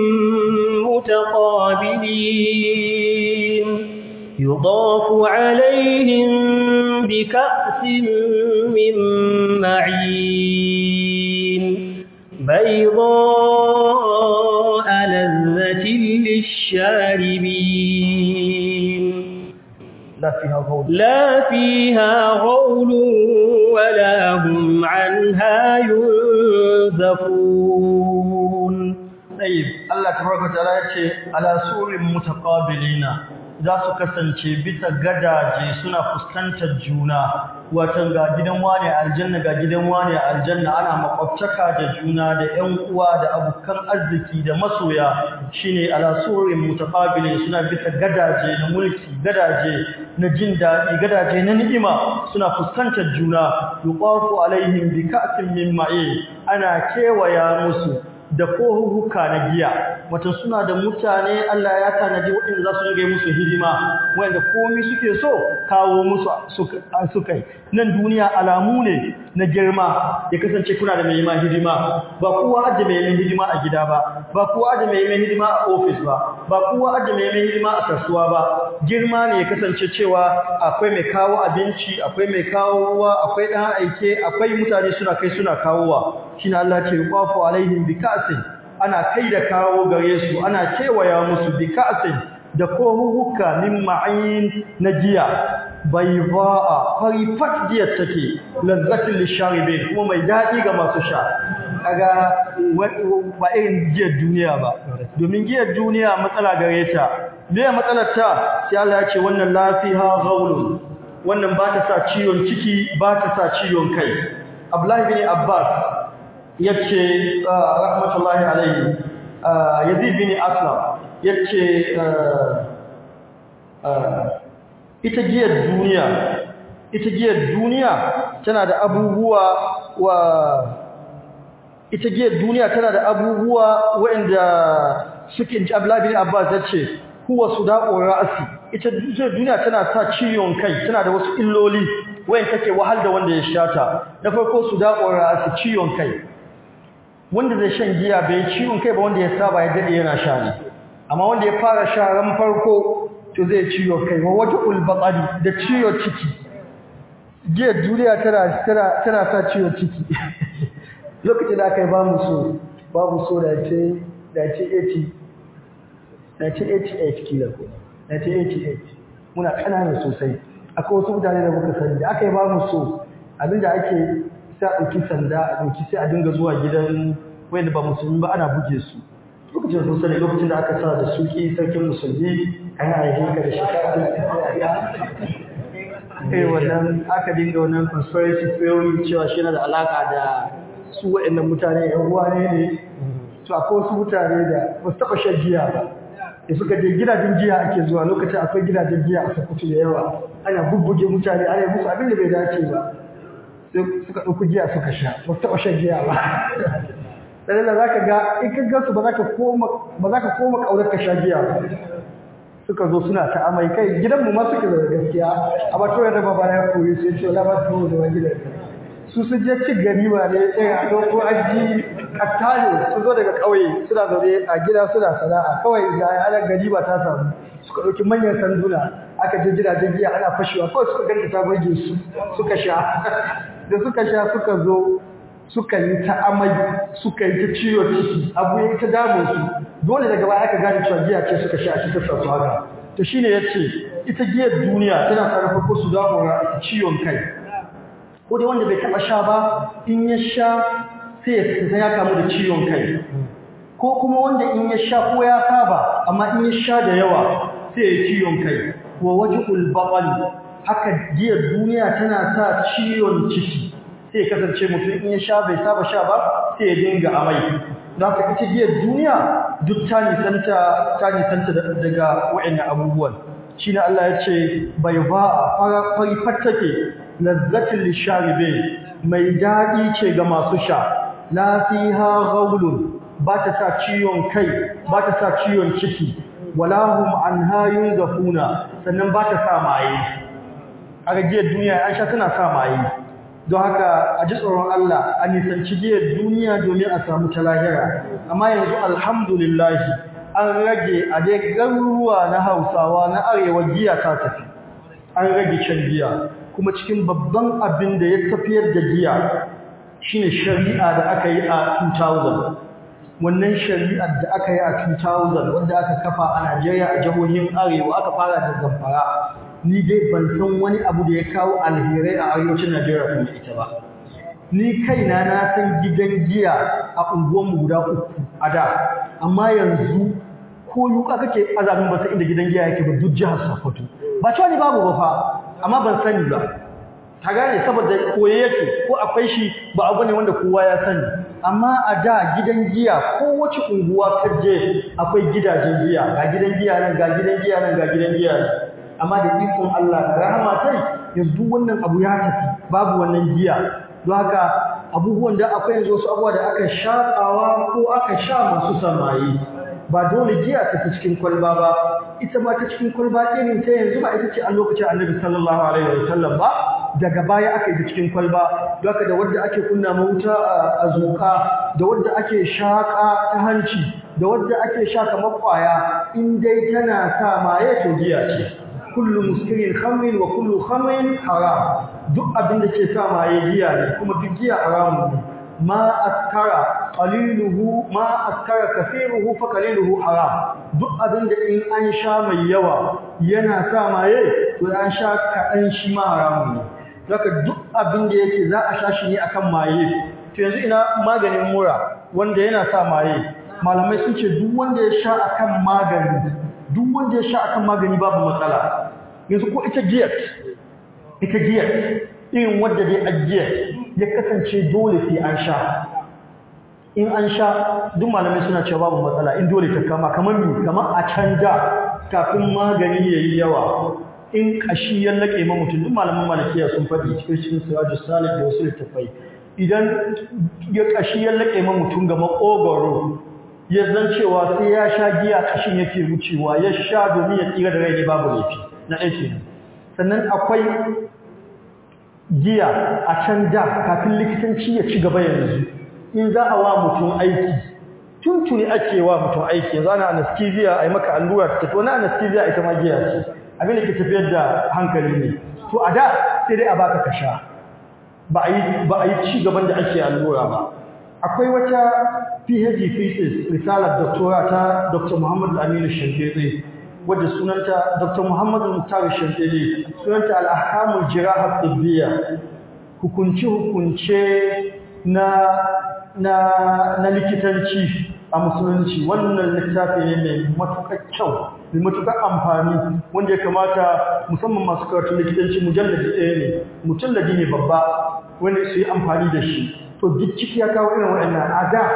mutaqabilin yudafu alaihim bika'sin min ma'in بيضاء لذة للشاربين لا فيها غول لا فيها غول ولا هم عنها ينزفون طيب الله تبارك وتعالى yace ala surin mutaqabilina za su kasance bisa gadaje suna fuskantar juna watan ga gidan wani aljanna ga gidan wani aljanna ana makwabtaka da juna da ƴan uwa da abokan arziki da masoya shine ala surin mutaqabilin suna bisa gadaje na mulki gadaje na jin daɗi gadaje na ni'ima suna fuskantar juna yuqafu alaihim bi ka'sin min ma'in ana kewaya musu da kohuhuka na giya wato suna da mutane Allah ya tanadi waɗanda za su rage musu hidima wanda komai suke so kawo musu suka yi nan duniya alamu ne na girma ya kasance kuna da mai ma hidima ba kowa aje mai mai hidima a gida ba ba kowa aje mai mai hidima a ofis ba ba kowa aje mai mai hidima a kasuwa ba girma ne ya kasance cewa akwai mai kawo abinci akwai mai kawo ruwa akwai ɗan aike akwai mutane suna kai suna kawowa shine Allah ce yuqafu alaihim bika'sin ana kai da kawo gare su ana kewaya musu bika'sin da kohuhuka min ma'in na giya bayda'a farifat giya take lazzatin lisharibin kuma mai dadi ga masu sha kaga ba irin giyar duniya ba domin giyar duniya matsala gare ta me matsalar ta sai Allah ya ce wannan lafiha ghaulun wannan ba ta sa ciwon ciki ba ta sa ciwon kai Abdullahi bin Abbas yace rahmatullahi alayhi Yazid bin Aslam yace ita giyar duniya ita giyar duniya tana da abubuwa wa ita giyar duniya tana da abubuwa waɗanda suke ji Abdullahi bin Abbas yace huwa sudaqu ra'si ita duniya tana sa ciwon kai tana da wasu illoli wayan take wahal da wanda ya shata na farko su da ƙora su ciwon kai wanda zai shan giya bai ciwon kai ba wanda ya saba ya dade yana sha ne amma wanda ya fara sha ran farko to zai ciwo kai wa wata ulbaqari da ciwo ciki giyar duniya tana tana tana sa ciwo ciki lokacin da aka yi ba mu so babu so da ce da ce 80 da ce 88 kila ko da ce 88 muna kanana sosai akwai wasu mutane da muka sani da aka yi ba mu so abinda ake sa ɗauki sanda a ɗauki sai a dinga zuwa gidan wanda ba musulmi ba ana buge su lokacin sun sani lokacin da aka sa da suki sarkin musulmi an haife ka da shekara eh wannan aka dinga wannan conspiracy theory cewa shi yana da alaka da su waɗannan mutane yan ruwa ne ne to akwai wasu mutane da ba su taɓa shan giya ba da suka je gidajen giya ake zuwa lokacin akwai gidajen giya a Sokoto da yawa ana bubbuge mutane ana yi musu abin da bai dace ba sai suka ɗauki giya suka sha ba su taɓa shan giya ba sai da zaka ga in ka gansu ba za ka koma ba za ka koma kaurar ka sha giya ba suka zo suna ta amai kai gidan mu ma suke da gaskiya a ba to da baba ya koyi sai ce la ba su da wani gidan su su je ci gari ba ne sai a ko aji kattale su zo daga kauye suna zaune a gida suna sana'a kawai da ana gari ba ta samu suka dauki manyan sanduna aka je gidajen giya ana fashewa kawai suka ganta ta burge su suka sha da suka sha suka zo suka yi ta amai suka yi ta ciwo ciki abu ya ta damu su dole daga baya aka gane cewa giya ce suka sha shi ta sa su haka to shine yace ita giyar duniya tana sarrafa ko su damu ciwon kai ko dai wanda bai taba sha ba in ya sha sai ya fita ya kamu da ciwon kai ko kuma wanda in ya sha ko ya saba amma in ya sha da yawa sai ya ciwon kai wa wajhul baqal haka giyar duniya tana sa ciwon ciki sai kasance mutum in ya sha bai saba sha ba sai ya dinga amai don haka ita giyar duniya duk ta nisanta ta nisanta daga wa'annan abubuwan shine Allah ya ce bai ba a fari fattake lazzatin lisharibe mai daɗi ce ga masu sha la fiha ghawlun ba ta sa ciwon kai ba ta sa ciwon ciki wala hum anha yunzafuna sannan ba ta sa maye a gajiyar duniya an sha tana sa maye don haka a ji tsoron Allah a nisanci giyar duniya domin a samu ta lahira amma yanzu alhamdulillah an rage a dai garuruwa na hausawa na arewa giya ta tafi an rage can giya kuma cikin babban abin da ya tafiyar da giya shine shari'a da aka yi a 2000 wannan shari'ar da aka yi a 2000 wanda aka kafa a Najeriya a jihohin arewa aka fara da zamfara ni dai ban san wani abu da ya kawo alherai a arewacin Najeriya kuma ita ba ni kaina na san gidan giya a unguwanmu guda uku a da amma yanzu ko yuka kake azabin ba sai inda gidan giya yake ba duk jihar Sokoto ba cewa ni babu ba fa amma ban sani ba ka gane saboda koye yake ko akwai shi ba abu ne wanda kowa ya sani amma a da gidan giya ko wace unguwa ka je akwai gidajen giya ga gidan giya nan ga gidan giya nan ga gidan giya nan amma da ikon Allah da rahama tai yanzu wannan abu ya tafi babu wannan giya don haka abubuwan da akwai yanzu wasu abubuwa da aka shaƙawa ko aka sha masu samayi ba dole giya ta fi cikin kwalba ba ita ma ta cikin kwalba irin ta yanzu ba ita ce a lokacin annabi sallallahu alaihi wa sallam ba daga baya aka yi ta cikin kwalba don haka da wadda ake kunna mawuta a zuka da wadda ake shaƙa ta hanci da wadda ake sha kamar kwaya in dai tana sa maye to giya ce kullu muskirin khamrin wa kullu khamrin haram duk abin da ke sa maye giya ne kuma duk giya haramun ne ma askara qaliluhu ma askara kaseeruhu fa qaliluhu haram duk abin da in an sha mai yawa yana sa maye to an sha kaɗan shi ma haramun ne zaka duk abin da yake za a sha shi ne akan maye to yanzu ina maganin mura wanda yana sa maye malamai sun ce duk wanda ya sha akan magani duk wanda ya sha akan magani babu matsala yanzu ko ita giyar ita giyar irin wadda dai a giyar ya kasance dole sai an sha in an sha duk malamai suna cewa babu matsala in dole ta kama kamar mi kamar a canja kafin magani yayi yawa in kashi ya lake ma mutum duk malaman malakiya sun faɗi cikin cikin sirajus salih da wasu littafai idan ya kashi ya lake ma mutum ga makogoro ya zan cewa sai ya sha giya kashin yake wucewa ya sha domin ya tsira da rai ne babu laifi na ɗaya kenan sannan akwai giya a can da kafin likitanci ya ci gaba yanzu in za a wa mutum aiki tuntuni ake wa mutum aiki yanzu ana anesthesia a yi maka allura ta tafi wani anesthesia ita ma giya ce abin da ke tafiyar da hankali ne to a da sai dai a baka ka sha ba a yi ba a yi ci gaban da ake allura ba akwai wata PhD thesis risalar doctora ta Dr. Muhammad Aminu Shankere wadda sunanta Dr. Muhammad Muktar Shankere sunanta al-ahkamul jirahah tibbiya hukunci hukunce na na na likitanci a musulunci wannan littafi ne mai matuƙar kyau mai matuƙar amfani wanda ya kamata musamman masu karatun likitanci mujalladi ɗaya ne mujalladi ne babba wanda su yi amfani da shi to duk ciki ya kawo irin waɗannan a da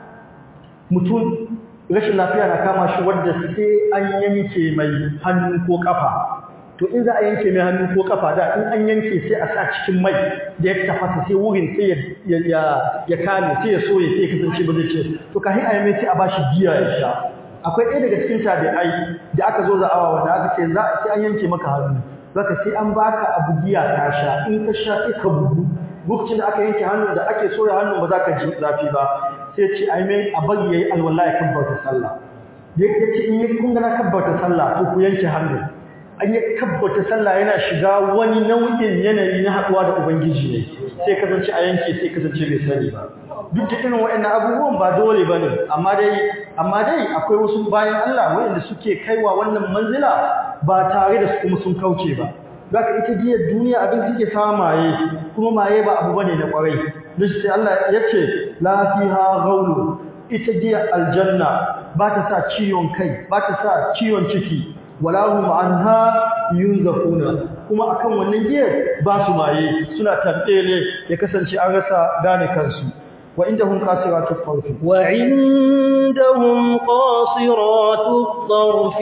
mutum rashin lafiya na kama shi wadda sai an yanke mai hannu ko kafa to in za a yanke mai hannu ko kafa da in an yanke sai a sa cikin mai da ya tafasa sai wurin sai ya kame sai ya soye sai ya kasance ba zai ce to kafin a yi mai sai a bashi giya ya sha akwai ɗaya daga cikin tabi'ai da aka zo za'awa wanda aka ce za sai an yanke maka hannu zaka sai an baka abu giya ka sha in ka sha sai ka bugu lokacin da aka yanke hannun da ake soya hannun ba za ka ji zafi ba sai ce ai mai a bari yayi alwala ya kabbata sallah ya ce in yi kun ga na kabbata sallah to ku yanke hannun an yi kabbata sallah yana shiga wani nau'in yanayi na haɗuwa da ubangiji ne sai kasance a yanke sai kasance bai sani ba duk da irin waɗannan abubuwan ba dole ba ne amma dai amma dai akwai wasu bayan Allah waɗanda suke kaiwa wannan manzila ba tare da su kuma sun kauce ba zaka ita diyar duniya abin da take sawa maye kuma maye ba abu bane na kwarai duk sai Allah ya ce la fiha ghawlu ita diyar aljanna ba ta sa ciwon kai ba ta sa ciwon ciki wala hum anha yunzafuna kuma akan wannan giyar ba su maye suna tantele ya kasance an rasa gane kansu wa indahum qasiratut tarf wa indahum qasiratut tarf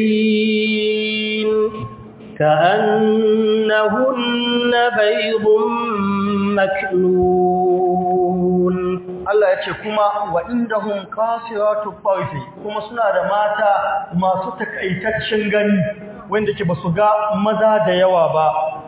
'in كأنهن بيض مكنون Allah ya ce kuma wa indahum qasiratu tarfi kuma suna da mata masu takaitaccen gani wanda ke basu ga maza da yawa ba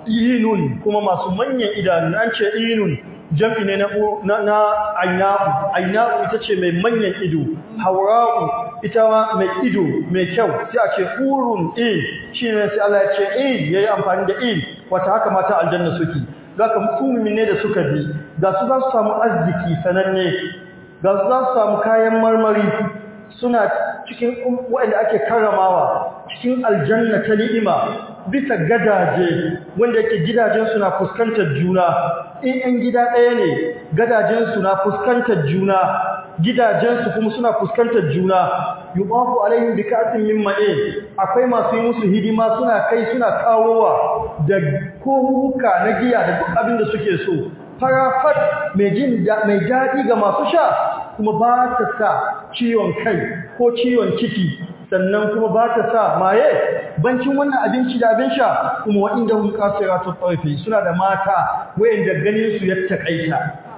inun kuma masu manyan idanu an ce inun jam'i ne na na aina'u aina'u ita ce mai manyan ido haura'u ita ma mai ido mai kyau sai a ce urun in shine sai Allah ya ce in yayi amfani da in wata haka mata aljanna suke zaka mutumin ne da suka bi ga su za su samu arziki sananne ga su za su samu kayan marmari suna cikin waɗanda ake karramawa cikin aljanna ta ni'ima bisa gadaje wanda yake gidajensu na fuskantar juna in ɗan gida ɗaya ne gadajensu na fuskantar juna gidajensu kuma suna fuskantar juna yubafu alaihim bi ka'sin min ma'in akwai masu yi musu hidima suna kai suna kawowa da kohuka na giya da duk abin da suke so farafat mai jin mai daɗi ga masu sha kuma ba ta sa ciwon kai ko ciwon ciki sannan kuma ba ta sa maye bancin wannan abinci da abin sha kuma waɗanda hun kasiratu tarfi suna da mata wayanda ganin su ya takaita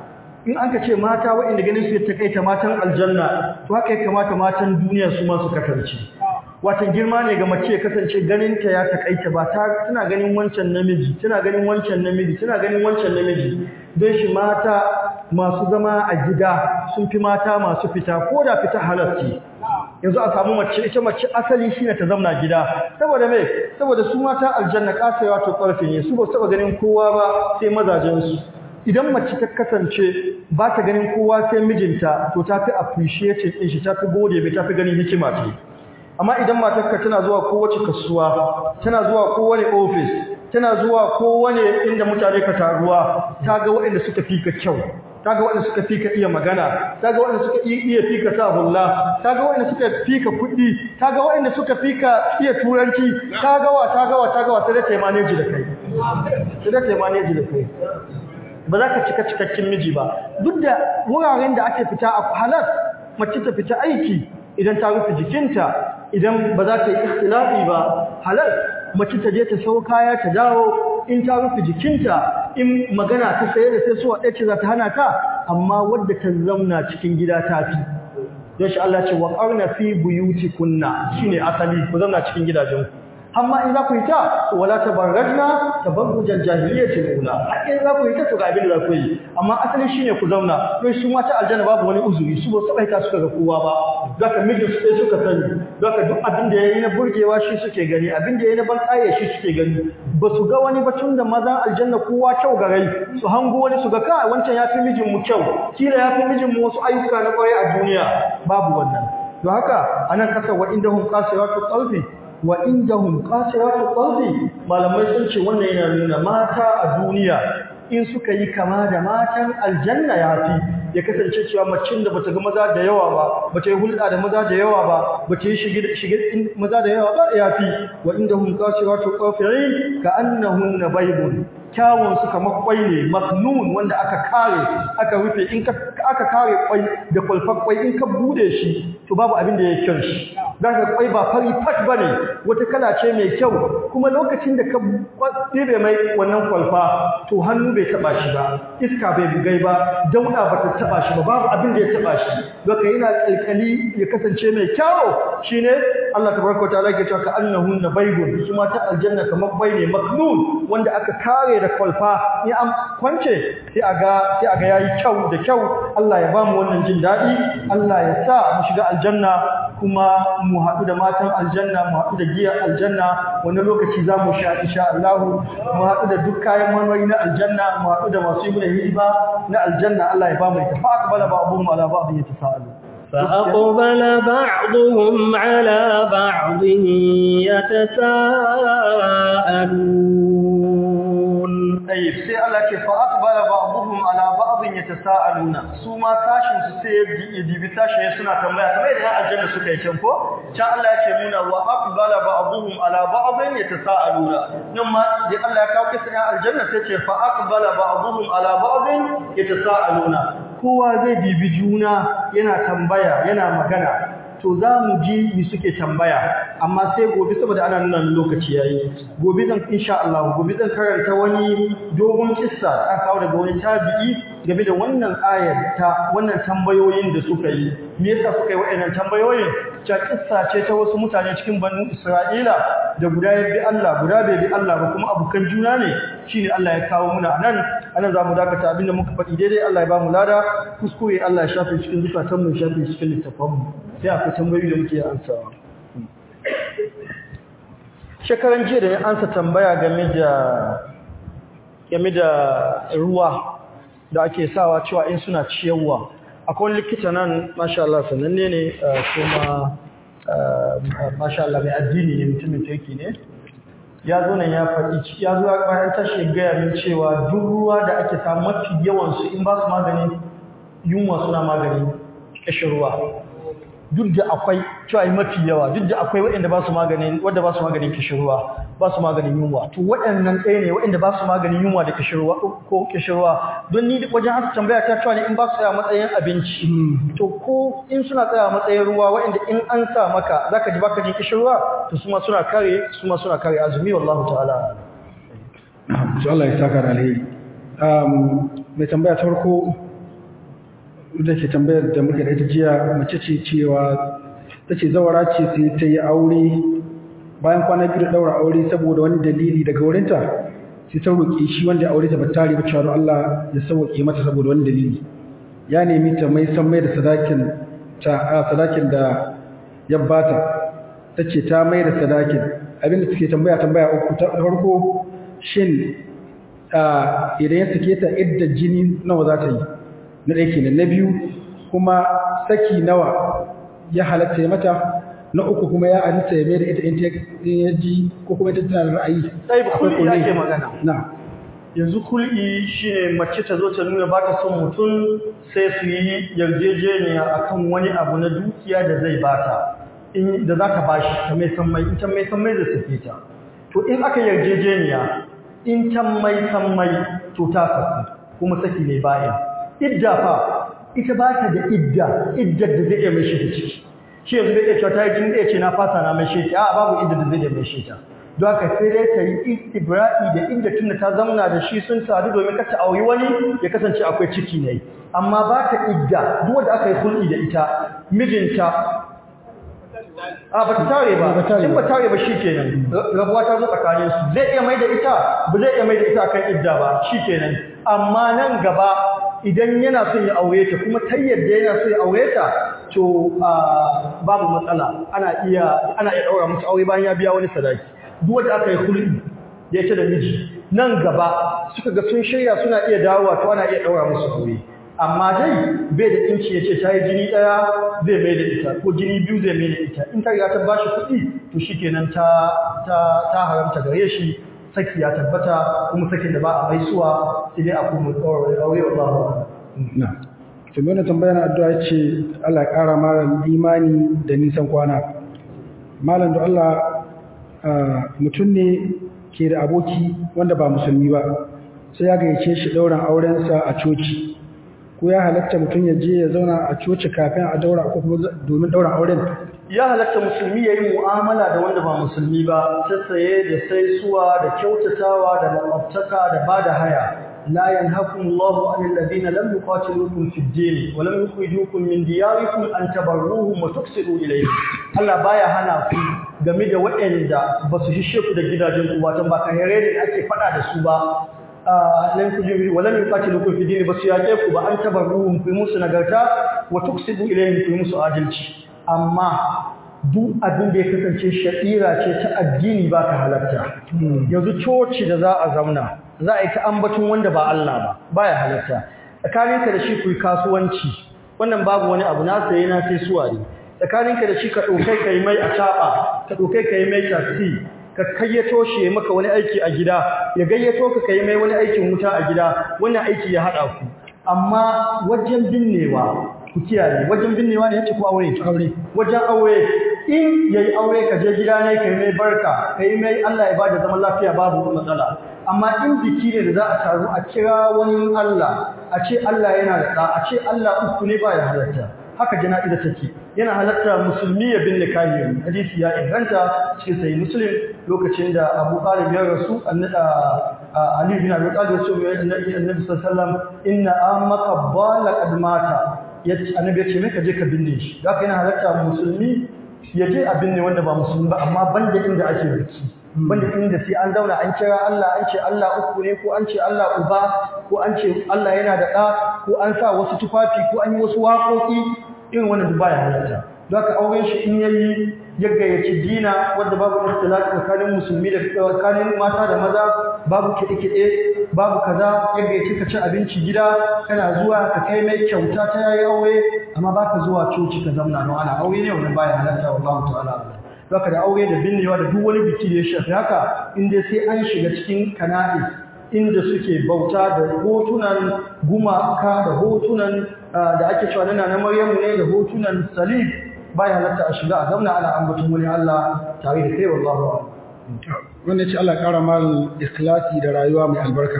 in an ka ce mata waɗanda ganin su ya takaita matan aljanna to haka ya kamata matan duniya su ma su kasance watan girma ne ga mace ya kasance ganinta ya takaita ba ta tana ganin wancan namiji tana ganin wancan namiji tana ganin wancan namiji don shi mata masu zama a gida sun fi mata masu fita ko da fita halarci yanzu a samu mace ita mace asali shine ta zauna gida saboda me saboda su mata aljanna kasawa to karfi ne su ba su taba ganin kowa ba sai mazajen su idan mace ta kasance ba ta ganin kowa sai mijinta to ta fi appreciating din shi ta fi gode bai ta fi ganin hikima ce amma idan matarka tana zuwa kowace kasuwa tana zuwa kowane office tana zuwa kowane inda mutane ka taruwa ta ga waɗanda suka fi ka kyau ta ga waɗanda suka fi ka iya magana ta ga waɗanda suka iya fi ka sa hulla ta ga waɗanda suka fi ka kuɗi ta ga waɗanda suka fi ka iya turanci ta ga wa ta ga wa ta ga wa sai da ta yi manage da kai sai da ta yi manage da kai ba za ka cika cikakken miji ba duk da wuraren da ake fita a halas mace ta fita aiki idan ta rufe jikinta idan ba za ta yi ikhtilafi ba halal mace ta je ta sau kaya ta dawo in ta rufe jikinta in magana ta saye da sai suwa ɗace za ta hana ta amma wadda ta zauna cikin gida ta fi don shi Allah ce wa ƙarna fi buyuti kunna shine asali ku zauna cikin gidajen amma in za ku yi ta to wala tabarrajna tabarrujal jahiliyyati ula har in za ku yi ta to ga abin da za ku yi amma asali shine ku zauna don su mata aljanna babu wani uzuri su ba su baita suka ga kowa ba zaka mijin su sai suka sani zaka duk abin da yayi na burgewa shi suke gani abin da yayi na balƙaye shi suke gani ba su ga wani batun da mazan aljanna kowa kyau ga rai su hango wani su ga ka wancan yafi mijin mu kyau kila yafi mijin mu wasu ayyuka na kwarai a duniya babu wannan to haka anan kasar wa indahum qasiratu qalbi wa indahum qasiratu qalbi malamai sun ce wannan yana nuna mata a duniya in suka yi kama da matan aljanna yafi ya kasance cewa macin da bata ga maza da yawa ba bata yi hulɗa da maza da yawa ba bata yi shige shige maza da yawa ba yafi wa indahum qasiratu qalbi ka annahunna baybun kyawun su kamar kwai ne maknun wanda aka kare aka rufe in aka kare kwai da kwalfar kwai in ka bude shi to babu abin da ya kyau shi zaka kwai ba fari fat bane wata kala ce mai kyau kuma lokacin da ka ɗebe mai wannan kwalfa to hannu bai taba shi ba iska bai bugai ba dauda ba ta taba shi ba babu abin da ya taba shi zaka yana kalkali ya kasance mai kyau shine Allah tabaraka ta'ala ke cewa ka annahunna baydun su ma ta aljanna kamar bai ne maknun wanda aka kare da kwalfa in an kwance sai aga sai aga yayi kyau da kyau Allah ya bamu wannan jin dadi Allah ya sa mu shiga aljanna kuma mu haɗu da matan aljanna mu haɗu da giya aljanna wani lokaci za mu sha insha Allah mu haɗu da duk kayan marmari na aljanna mu haɗu da masu yi hidima na aljanna Allah ya bamu ita fa aqbala ba'dhum ala ba'd yatasaalu فأقبل بعضهم على بعض يتساءلون أي sai Allah ce fa aqbala ba'dhum ala ba'd yatasaaluna su ma sashin su sai ya dibi sashin suna tambaya kamar yadda aljanna suka yi can ko can Allah ya ce muna wa aqbala ba'dhum ala ba'd yatasaaluna nan ma da Allah ya kawo kisa aljanna sai ce fa aqbala ba'dhum ala ba'd yatasaaluna kowa zai dibi juna yana tambaya yana magana to za mu ji mi suke tambaya amma sai gobe saboda ana nuna lokaci yayi gobe zan insha Allah gobe zan karanta wani dogon kissa an kawo daga wani tabi'i game da wannan ayar ta wannan tambayoyin da suka yi me yasa suka yi waɗannan tambayoyin ta kissa ce ta wasu mutane cikin banu Isra'ila da guda ya bi Allah guda bai bi Allah ba kuma abukan juna ne shine Allah ya kawo muna nan anan zamu dakata abinda muka faɗi daidai Allah ya ba mu lada kuskure Allah ya shafe cikin zukatan mu shafe cikin littafan mu sai akwai tambayoyi da muke ansawa shekaran jiya da ya ansa tambaya game da game da ruwa da ake sawa cewa in suna ciyarwa akwai likita nan masha Allah sananne ne kuma masha Allah mai addini ne mutumin turki ne ya zo nan ya faɗi ya zo bayan tashi gaya min cewa duk ruwa da ake samu mafi yawansu in ba su magani yunwa suna magani ƙashin ruwa duk da akwai cewa mafi yawa duk da akwai waɗanda ba su maganin wanda ba su maganin kishirwa ba su maganin yunwa to waɗannan ɗaya ne waɗanda ba su maganin yunwa da kishirwa ko kishirwa don ni wajen haka tambaya ta cewa ne in ba su tsaya matsayin abinci to ko in suna tsaya matsayin ruwa waɗanda in an sa maka zaka ji baka jin kishirwa to su ma suna kare su ma suna kare azumi wallahu ta'ala to Allah ya saka da alheri mai tambaya ta farko da ke tambayar da muka da ita jiya mace ce cewa ta ce zawara ce sai ta yi aure bayan kwana biyu da daura aure saboda wani dalili daga wurinta sai ta roƙi shi wanda aure ta batare ba cewa Allah ya sauke mata saboda wani dalili ya nemi ta mai san mai da sadakin ta a sadakin da ya bata tace ta mai da sadakin abinda take tambaya tambaya uku ta farko shin idan ya sake ta idda jini nawa za ta yi na ɗaya kenan na biyu kuma saki nawa ya halatta ya mata na uku kuma ya halatta ya mai da ita in ya ji ko kuma ita tana da ra'ayi sai ba kulli ake magana na yanzu kulli shine mace ta zo ta nuna ba ta son mutum sai su yi yarjejeniya akan wani abu na dukiya da zai bata in da za ta bashi ta mai san mai in ta mai san mai zai sake ta to in aka yarjejeniya in ta mai san mai to ta saku kuma saki ne bayan idda fa ita ba ta da idda iddar da zai iya mai shi ciki shi yanzu bai iya cewa ta yi jin ɗaya ce na fasa na mai shi a babu idda da zai iya mai shi ta don haka sai dai ta yi istibra'i da inda tunda ta zamna da shi sun sadu domin kar ta auri wani ya kasance akwai ciki ne amma ba ta idda duk wanda aka yi hulɗi da ita mijinta a ba ta tare ba in ba tare ba shikenan rabuwa ta zo tsakanin su zai iya mai da ita ba zai iya mai da ita kan idda ba shikenan amma nan gaba idan yana son ya aure ta kuma ta yadda yana son ya aure ta to babu matsala ana iya ana iya daura musu aure bayan ya biya wani sadaki duk wanda aka yi hulɗi da yake da miji nan gaba suka ga sun shirya suna iya dawowa to ana iya daura musu aure amma dai bai da inci ya ce ta yi jini ɗaya zai mai da ita ko jini biyu zai mai da ita in ta riga ta ba shi kuɗi to shi kenan ta, ta, haramta gare shi saki ya tabbata kuma sakin da ba a mai suwa sai dai a kuma tsawon aure wa ba na tabi wani tambaya na addu'a ce Allah ya ƙara malam imani da nisan kwana malam da Allah mutum ne ke da aboki wanda ba musulmi ba sai ya gayyace shi ɗauran aurensa a coci ko ya halatta mutum ya je ya zauna a coci kafin a daura ko kuma domin daura auren ya halatta musulmi ya yi mu'amala da wanda ba musulmi ba ta saye da saisuwa da kyautatawa da makwabtaka da ba da haya la yanhakum Allahu anil ladina lam yuqatilukum fid din wa lam yukhrijukum min diyarikum an tabarruhum wa tuqsitu ilayhim Allah baya hana ku game da waɗanda ba su hishe ku da gidajen ku wato ba kahire ne ake faɗa da su ba lan kujibi walam yuqatilukum fi dini basu yake ku ba an tabarruhum ku musu nagarta wa tuksibu ilayhim ku musu adalci amma duk abin da ya kasance sha'ira ce ta addini ba ka halatta yanzu coci da za a zauna za a yi ta ambaton wanda ba Allah ba baya halatta tsakaninka da shi ku yi kasuwanci wannan babu wani abu na saye na sai suwa ne tsakaninka da shi ka ɗaukai ka yi mai a caɓa ka ɗaukai ka yi mai taxi ka kayyato shi ya maka wani aiki a gida ya gayyato ka kai mai wani aikin wuta a gida wannan aiki ya haɗa ku amma wajen binnewa ku kiyaye wajen binnewa ne yace ku aure aure wajen aure in yayi aure ka je gida ne kai mai barka kai mai Allah ya bada zaman lafiya babu matsala amma in biki ne da za a taru a kira wani Allah a ce Allah yana da ɗa a ce Allah uku ne ba ya halatta haka jana'iza take yana halatta musulmi ya binne kafiri hadisi ya inganta cikin sahih muslim lokacin da Abu Talib ya rasu Ali bin Abi Talib ya ce annabi sallallahu alaihi wasallam inna ammaka bala qad mata yace annabi ya ce me ka je ka binne shi haka yana halatta musulmi ya je a binne wanda ba musulmi ba amma banda inda ake biki banda inda sai an zauna an kira Allah an ce Allah uku ne ko an ce Allah uba ko an ce Allah yana da ɗa ko an sa wasu tufafi ko an yi wasu waƙoƙi irin wannan duk baya halatta don haka auren shi in yayi ya gayyaci dina wanda babu ikhtilaf tsakanin musulmi da tsakanin mata da maza babu kiɗe-kiɗe babu kaza ya gayyaci ka ci abinci gida kana zuwa ka kai mai kyauta ta yayi aure amma baka zuwa coci ka zamna no ana aure ne wannan baya halatta wallahu ta'ala zaka da aure da binnewa da duk wani biki da ya shafi haka inda sai an shiga cikin kana'is inda suke bauta da hotunan gumaka da hotunan da ake cewa nana na Maryamu ne da hotunan salib baya halatta a shiga a zauna ana ambaton wani Allah tare da kai wallahu wanda ce Allah ƙara mal ikhlasi da rayuwa mai albarka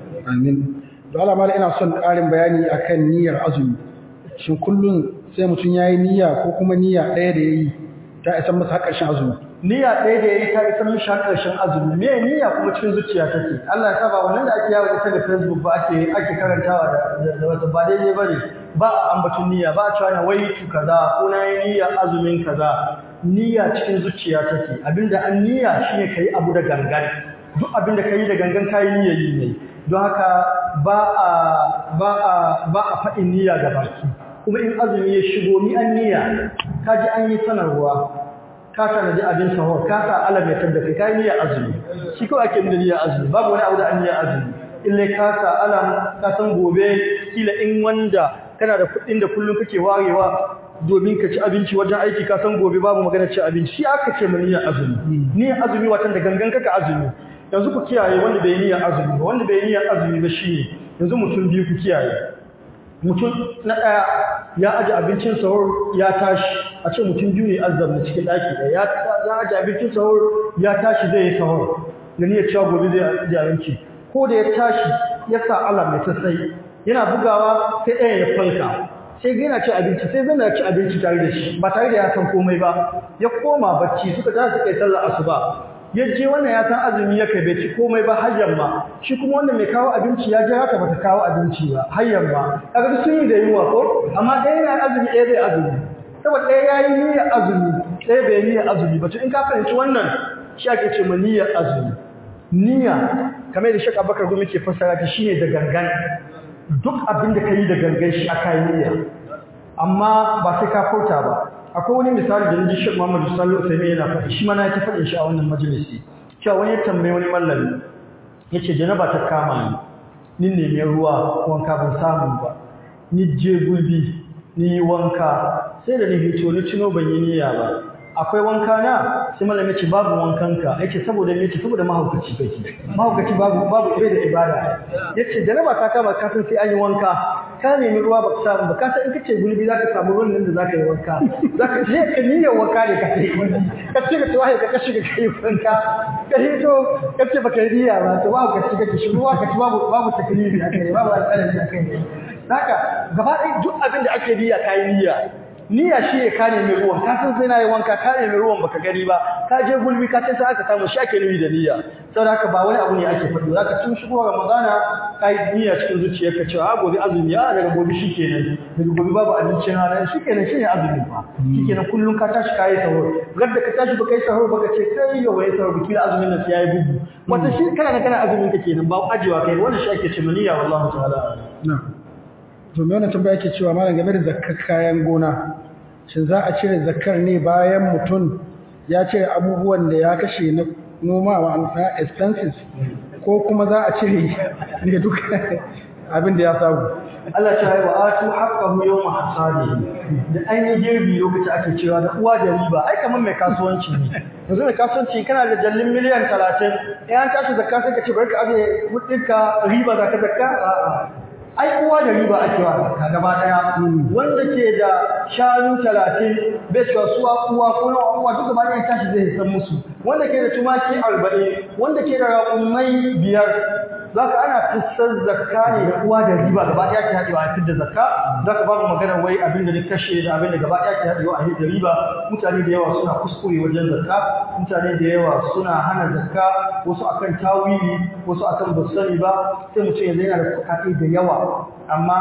amin to Allah mal ina son ƙarin bayani akan niyyar azumi shin kullun sai mutum yayi niyya ko kuma niyya ɗaya da yayi ta isa masa ƙarshen azumi niyya ɗaya da yayi ta isa mishi ƙarshen azumi me niyya kuma cikin zuciya take Allah ya saba wannan da ake yawo ita da Facebook ba ake ake karantawa da da wata ba daidai bane ba a ambaton niyya ba a cewa na wai tu kaza ko na yi niyya azumin kaza niyya cikin zuciya take abinda an niyya shine kai abu da gangan duk abinda kai da gangan kai niyya yi ne don haka ba a ba a ba a faɗin niyya ga baki kuma in azumi ya shigo ni an niyya kaji an yi sanarwa ka tanaji abin sahur ka sa alam ya tabda kai kai niyyar azumi shi kawai ake da niyyar azumi babu wani abu da an niyyar azumi ille ka sa alam ka san gobe kila in wanda kana da kuɗin da kullum kake warewa domin ka ci abinci wajen aiki ka san gobe babu magana ci abinci shi aka ce mu niyyar azumi niyyar azumi watan da gangan kaka azumi yanzu ku kiyaye wanda bai niyyar azumi ba wanda bai niyyar azumi ba shine yanzu mutum biyu ku kiyaye mutum na ɗaya ya aji abincin sahur ya tashi a ce mutum biyu ne azzamna cikin ɗaki ɗaya ya aji abincin sahur ya tashi zai yi sahur da niyyar cewa gobe zai aji abinci ko da ya tashi ya sa alam mai sassai yana bugawa sai ɗayan ya falka sai yana ci abinci sai zana ci abinci tare da shi ba tare da ya san komai ba ya koma bacci suka tashi suka yi sallar asuba ya je wannan ya san azumi ya kai bai ci komai ba har yamma shi kuma wanda mai kawo abinci ya jira ka bata kawo abinci ba har yamma kaga sun yi da yunwa ko amma ɗaya yana azumi ɗaya zai azumi saboda ɗaya ya yi niyyar azumi sai bai niyyar azumi ba to in ka fahimci wannan shi ake ce ma niyyar azumi niyya kamar da Sheikh Abubakar Gumi ke fassara ta shine da gangan duk abin da kai da gangan shi aka yi niyya amma ba sai ka furta ba akwai wani misali da naji Sheikh Muhammad Sallallahu alaihi wasallam yana faɗi shi ma na ta faɗin shi a wannan majalisi cewa wani ya tambaye wani mallami yace janaba ta kama ni ni nemi ruwa wanka ban samu ba ni je gulbi ni yi wanka sai da ni hito ni tuno ban yi niyya ba akwai wanka na sai malam ya ce babu wankanka yace saboda me yace saboda mahaukaci kake mahaukaci babu babu ibe da ibada yace janaba ta kama ka san sai an yi wanka ka nemi ruwa ba ka samu ba ka san in kace gulbi zaka samu ruwan nan da zaka yi wanka zaka je ka niyyar wanka ne ka sai ka ce ka tawaye ka kashi ka kai wanka ka hito ka ce baka yi niyya ba to mahaukaci kake shi ruwa ka ci babu babu taklifi akai babu alƙalami akai haka gaba ɗaya duk abin da ake niyya kai niyya niyya shi ne ka nemi ruwan ka san sai na yi wanka ka nemi ruwan baka gani ba ka je gulbi ka ce sai aka samu shi ake nufi da niyya saboda haka ba wani abu ne ake faɗi zaka tun shigo ramadana ka yi niyya cikin zuciyarka cewa a gobe azumi a daga gobe shikenan daga gobe babu abincin rana shikenan shi ne azumi fa shikenan kullum ka tashi ka yi sahur gadda ka tashi baka yi sahur baka ce kai yau bai sahur biki azumin nan sai yayi bugu wata shi kana kana azumin ka kenan ba ajiwa kai wannan shi ake ce niyya wallahi ta'ala na'am to me wannan tambaya yake cewa malam game da zakkar kayan gona shin za a cire zakkar ne bayan mutum ya cire abubuwan da ya kashe na noma wa amfani expenses ko kuma za a cire ne duk abin da ya samu Allah ta yi wa atu haqqahu yawma hasadihi da an yi girbi lokaci ake cewa da uwa da riba ai kamar mai kasuwanci ne yanzu mai kasuwanci kana da jallin miliyan 30 in an tashi zakka sai ka ce bari ka aje kudinka riba zaka zakka a'a ai uwa da riba ake wa zakka gaba daya wanda ke da shanu 30 bai cewa suwa uwa ko nawa uwa duk gaba daya tashi zai san musu wanda ke da tumaki 40 wanda ke da raƙumai biyar zaka ana fissar zakka ne da uwa da riba gaba daya ke hadewa a fidda zakka zaka babu magana wai abin da ni kashe da abin da gaba daya ke hadewa a hidda riba mutane da yawa suna kuskure wajen zakka mutane da yawa suna hana zakka wasu akan tawili wasu akan basani ba sai mutum yanzu yana da kuɗaɗe da yawa amma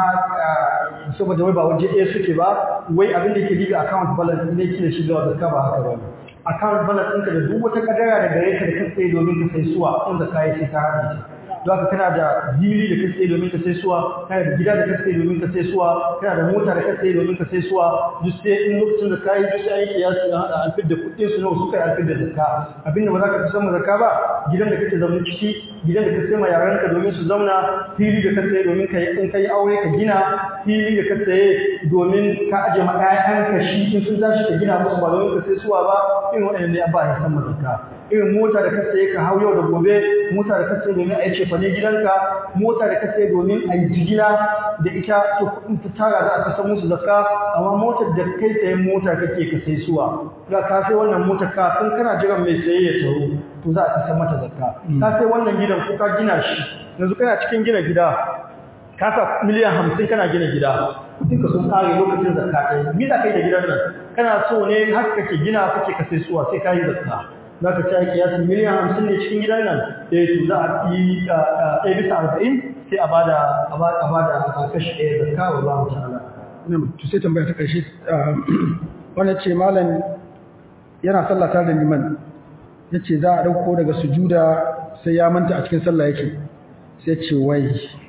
saboda wai ba waje ɗaya suke ba wai abin da ke diga account balance ne ke shiga zakka ba haka ba account balance ɗinka da duk wata kadara da gare ka da ka tsaye domin ka sai suwa in zakka ya sai ka hana ta don haka kana da jili da ka tsaye domin ka sai suwa kana da gida da ka tsaye domin ka sai suwa kana da mota da ka tsaye domin ka sai suwa duk sai in lokacin da kayi duk sai ayi kiyasi na hada an fidda kuɗin su nawa suka yi an fidda zakka abinda ba za ka san zakka ba gidan da kake zaune ciki gidan da ka sai ma yaranka domin su zauna fili da ka tsaye domin ka in kai aure ka gina fili da ka tsaye domin ka aje ma ƴaƴanka shi in sun tashi ka gina musu ba domin ka sai suwa ba irin waɗannan ne ba ya san zakka irin mota da ka tsaye ka hau yau da gobe mota da ka tsaye domin a yi cefane gidanka mota da ka tsaye domin a yi jigila da ita to kuɗin ta tara za a kasa musu zakka amma motar da kai tsayen mota kake ka sai suwa ga ka sai wannan motar ka kan kana jiran mai saye ya taro to za a kasa mata zakka ka sai wannan gidan ko ka gina shi yanzu kana cikin gina gida ka sa miliyan hamsin kana gina gida kuɗin ka sun kare lokacin zakka ɗaya me za ka yi da gidan nan kana so ne har kake gina kake ka sai suwa sai ka yi zakka za ka ci kiyasin miliyan hamsin ne cikin gidan nan eh to za a yi ɗaya bisa arba'in sai a bada a bada kashi ɗaya zakka wa Allah ta'ala to sai tambaya ta ƙarshe wannan ce malam yana sallah tare da liman yace za a dauko daga sujuda sai ya manta a cikin sallah yake sai ce wai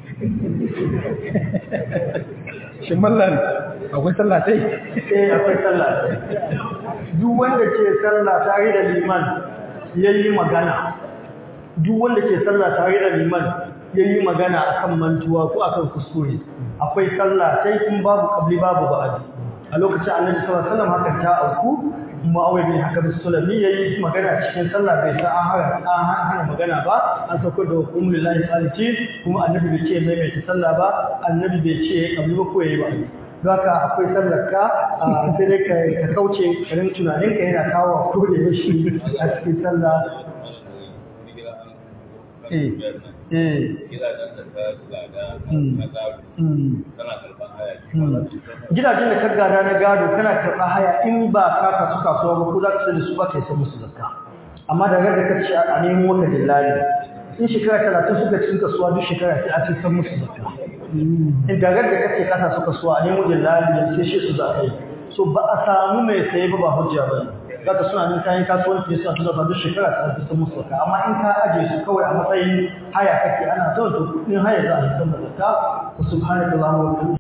shin mallan akwai sallah sai eh akwai sallah duk wanda ke sallah tare da liman yayi magana duk wanda ke sallah tare da liman yayi magana akan mantuwa ko akan kuskure akwai sallah sai kun babu kabli babu ba'adi a lokacin annabi sallallahu alaihi wasallam hakan ta auku Muawiya bin Hakam Sulami yayi magana cikin sallah bai sa an hana an hana magana ba an sauko da hukumul lillahi salati kuma annabi bai ce mai mai sallah ba annabi bai ce kabli ba ko yayi ba zaka akwai sallarka sai dai ka kauce karin tunaninka yana kawo ko da yashi a cikin sallah eh eh gidajen da ka gada na gado kana karɓa haya in ba ka kasu kasuwa ba ko za ka sai da su ba ka yi musu zakka amma da da ka ce a nemo ka dillali in shekara talatin suka cikin kasuwa duk shekara sai a ce san musu zakka in da da kake kasa suka kasuwa a nemo dillali sai shi su za a yi so ba a samu mai saye ba ba hujja ba zaka suna nan kayan kasuwanci suna tuna ba duk shekara ta fi musu zakka amma in ka aje su kawai a matsayin haya kake ana zuwa to kudin haya za a fitar da zakka subhanallahi wa bihamdihi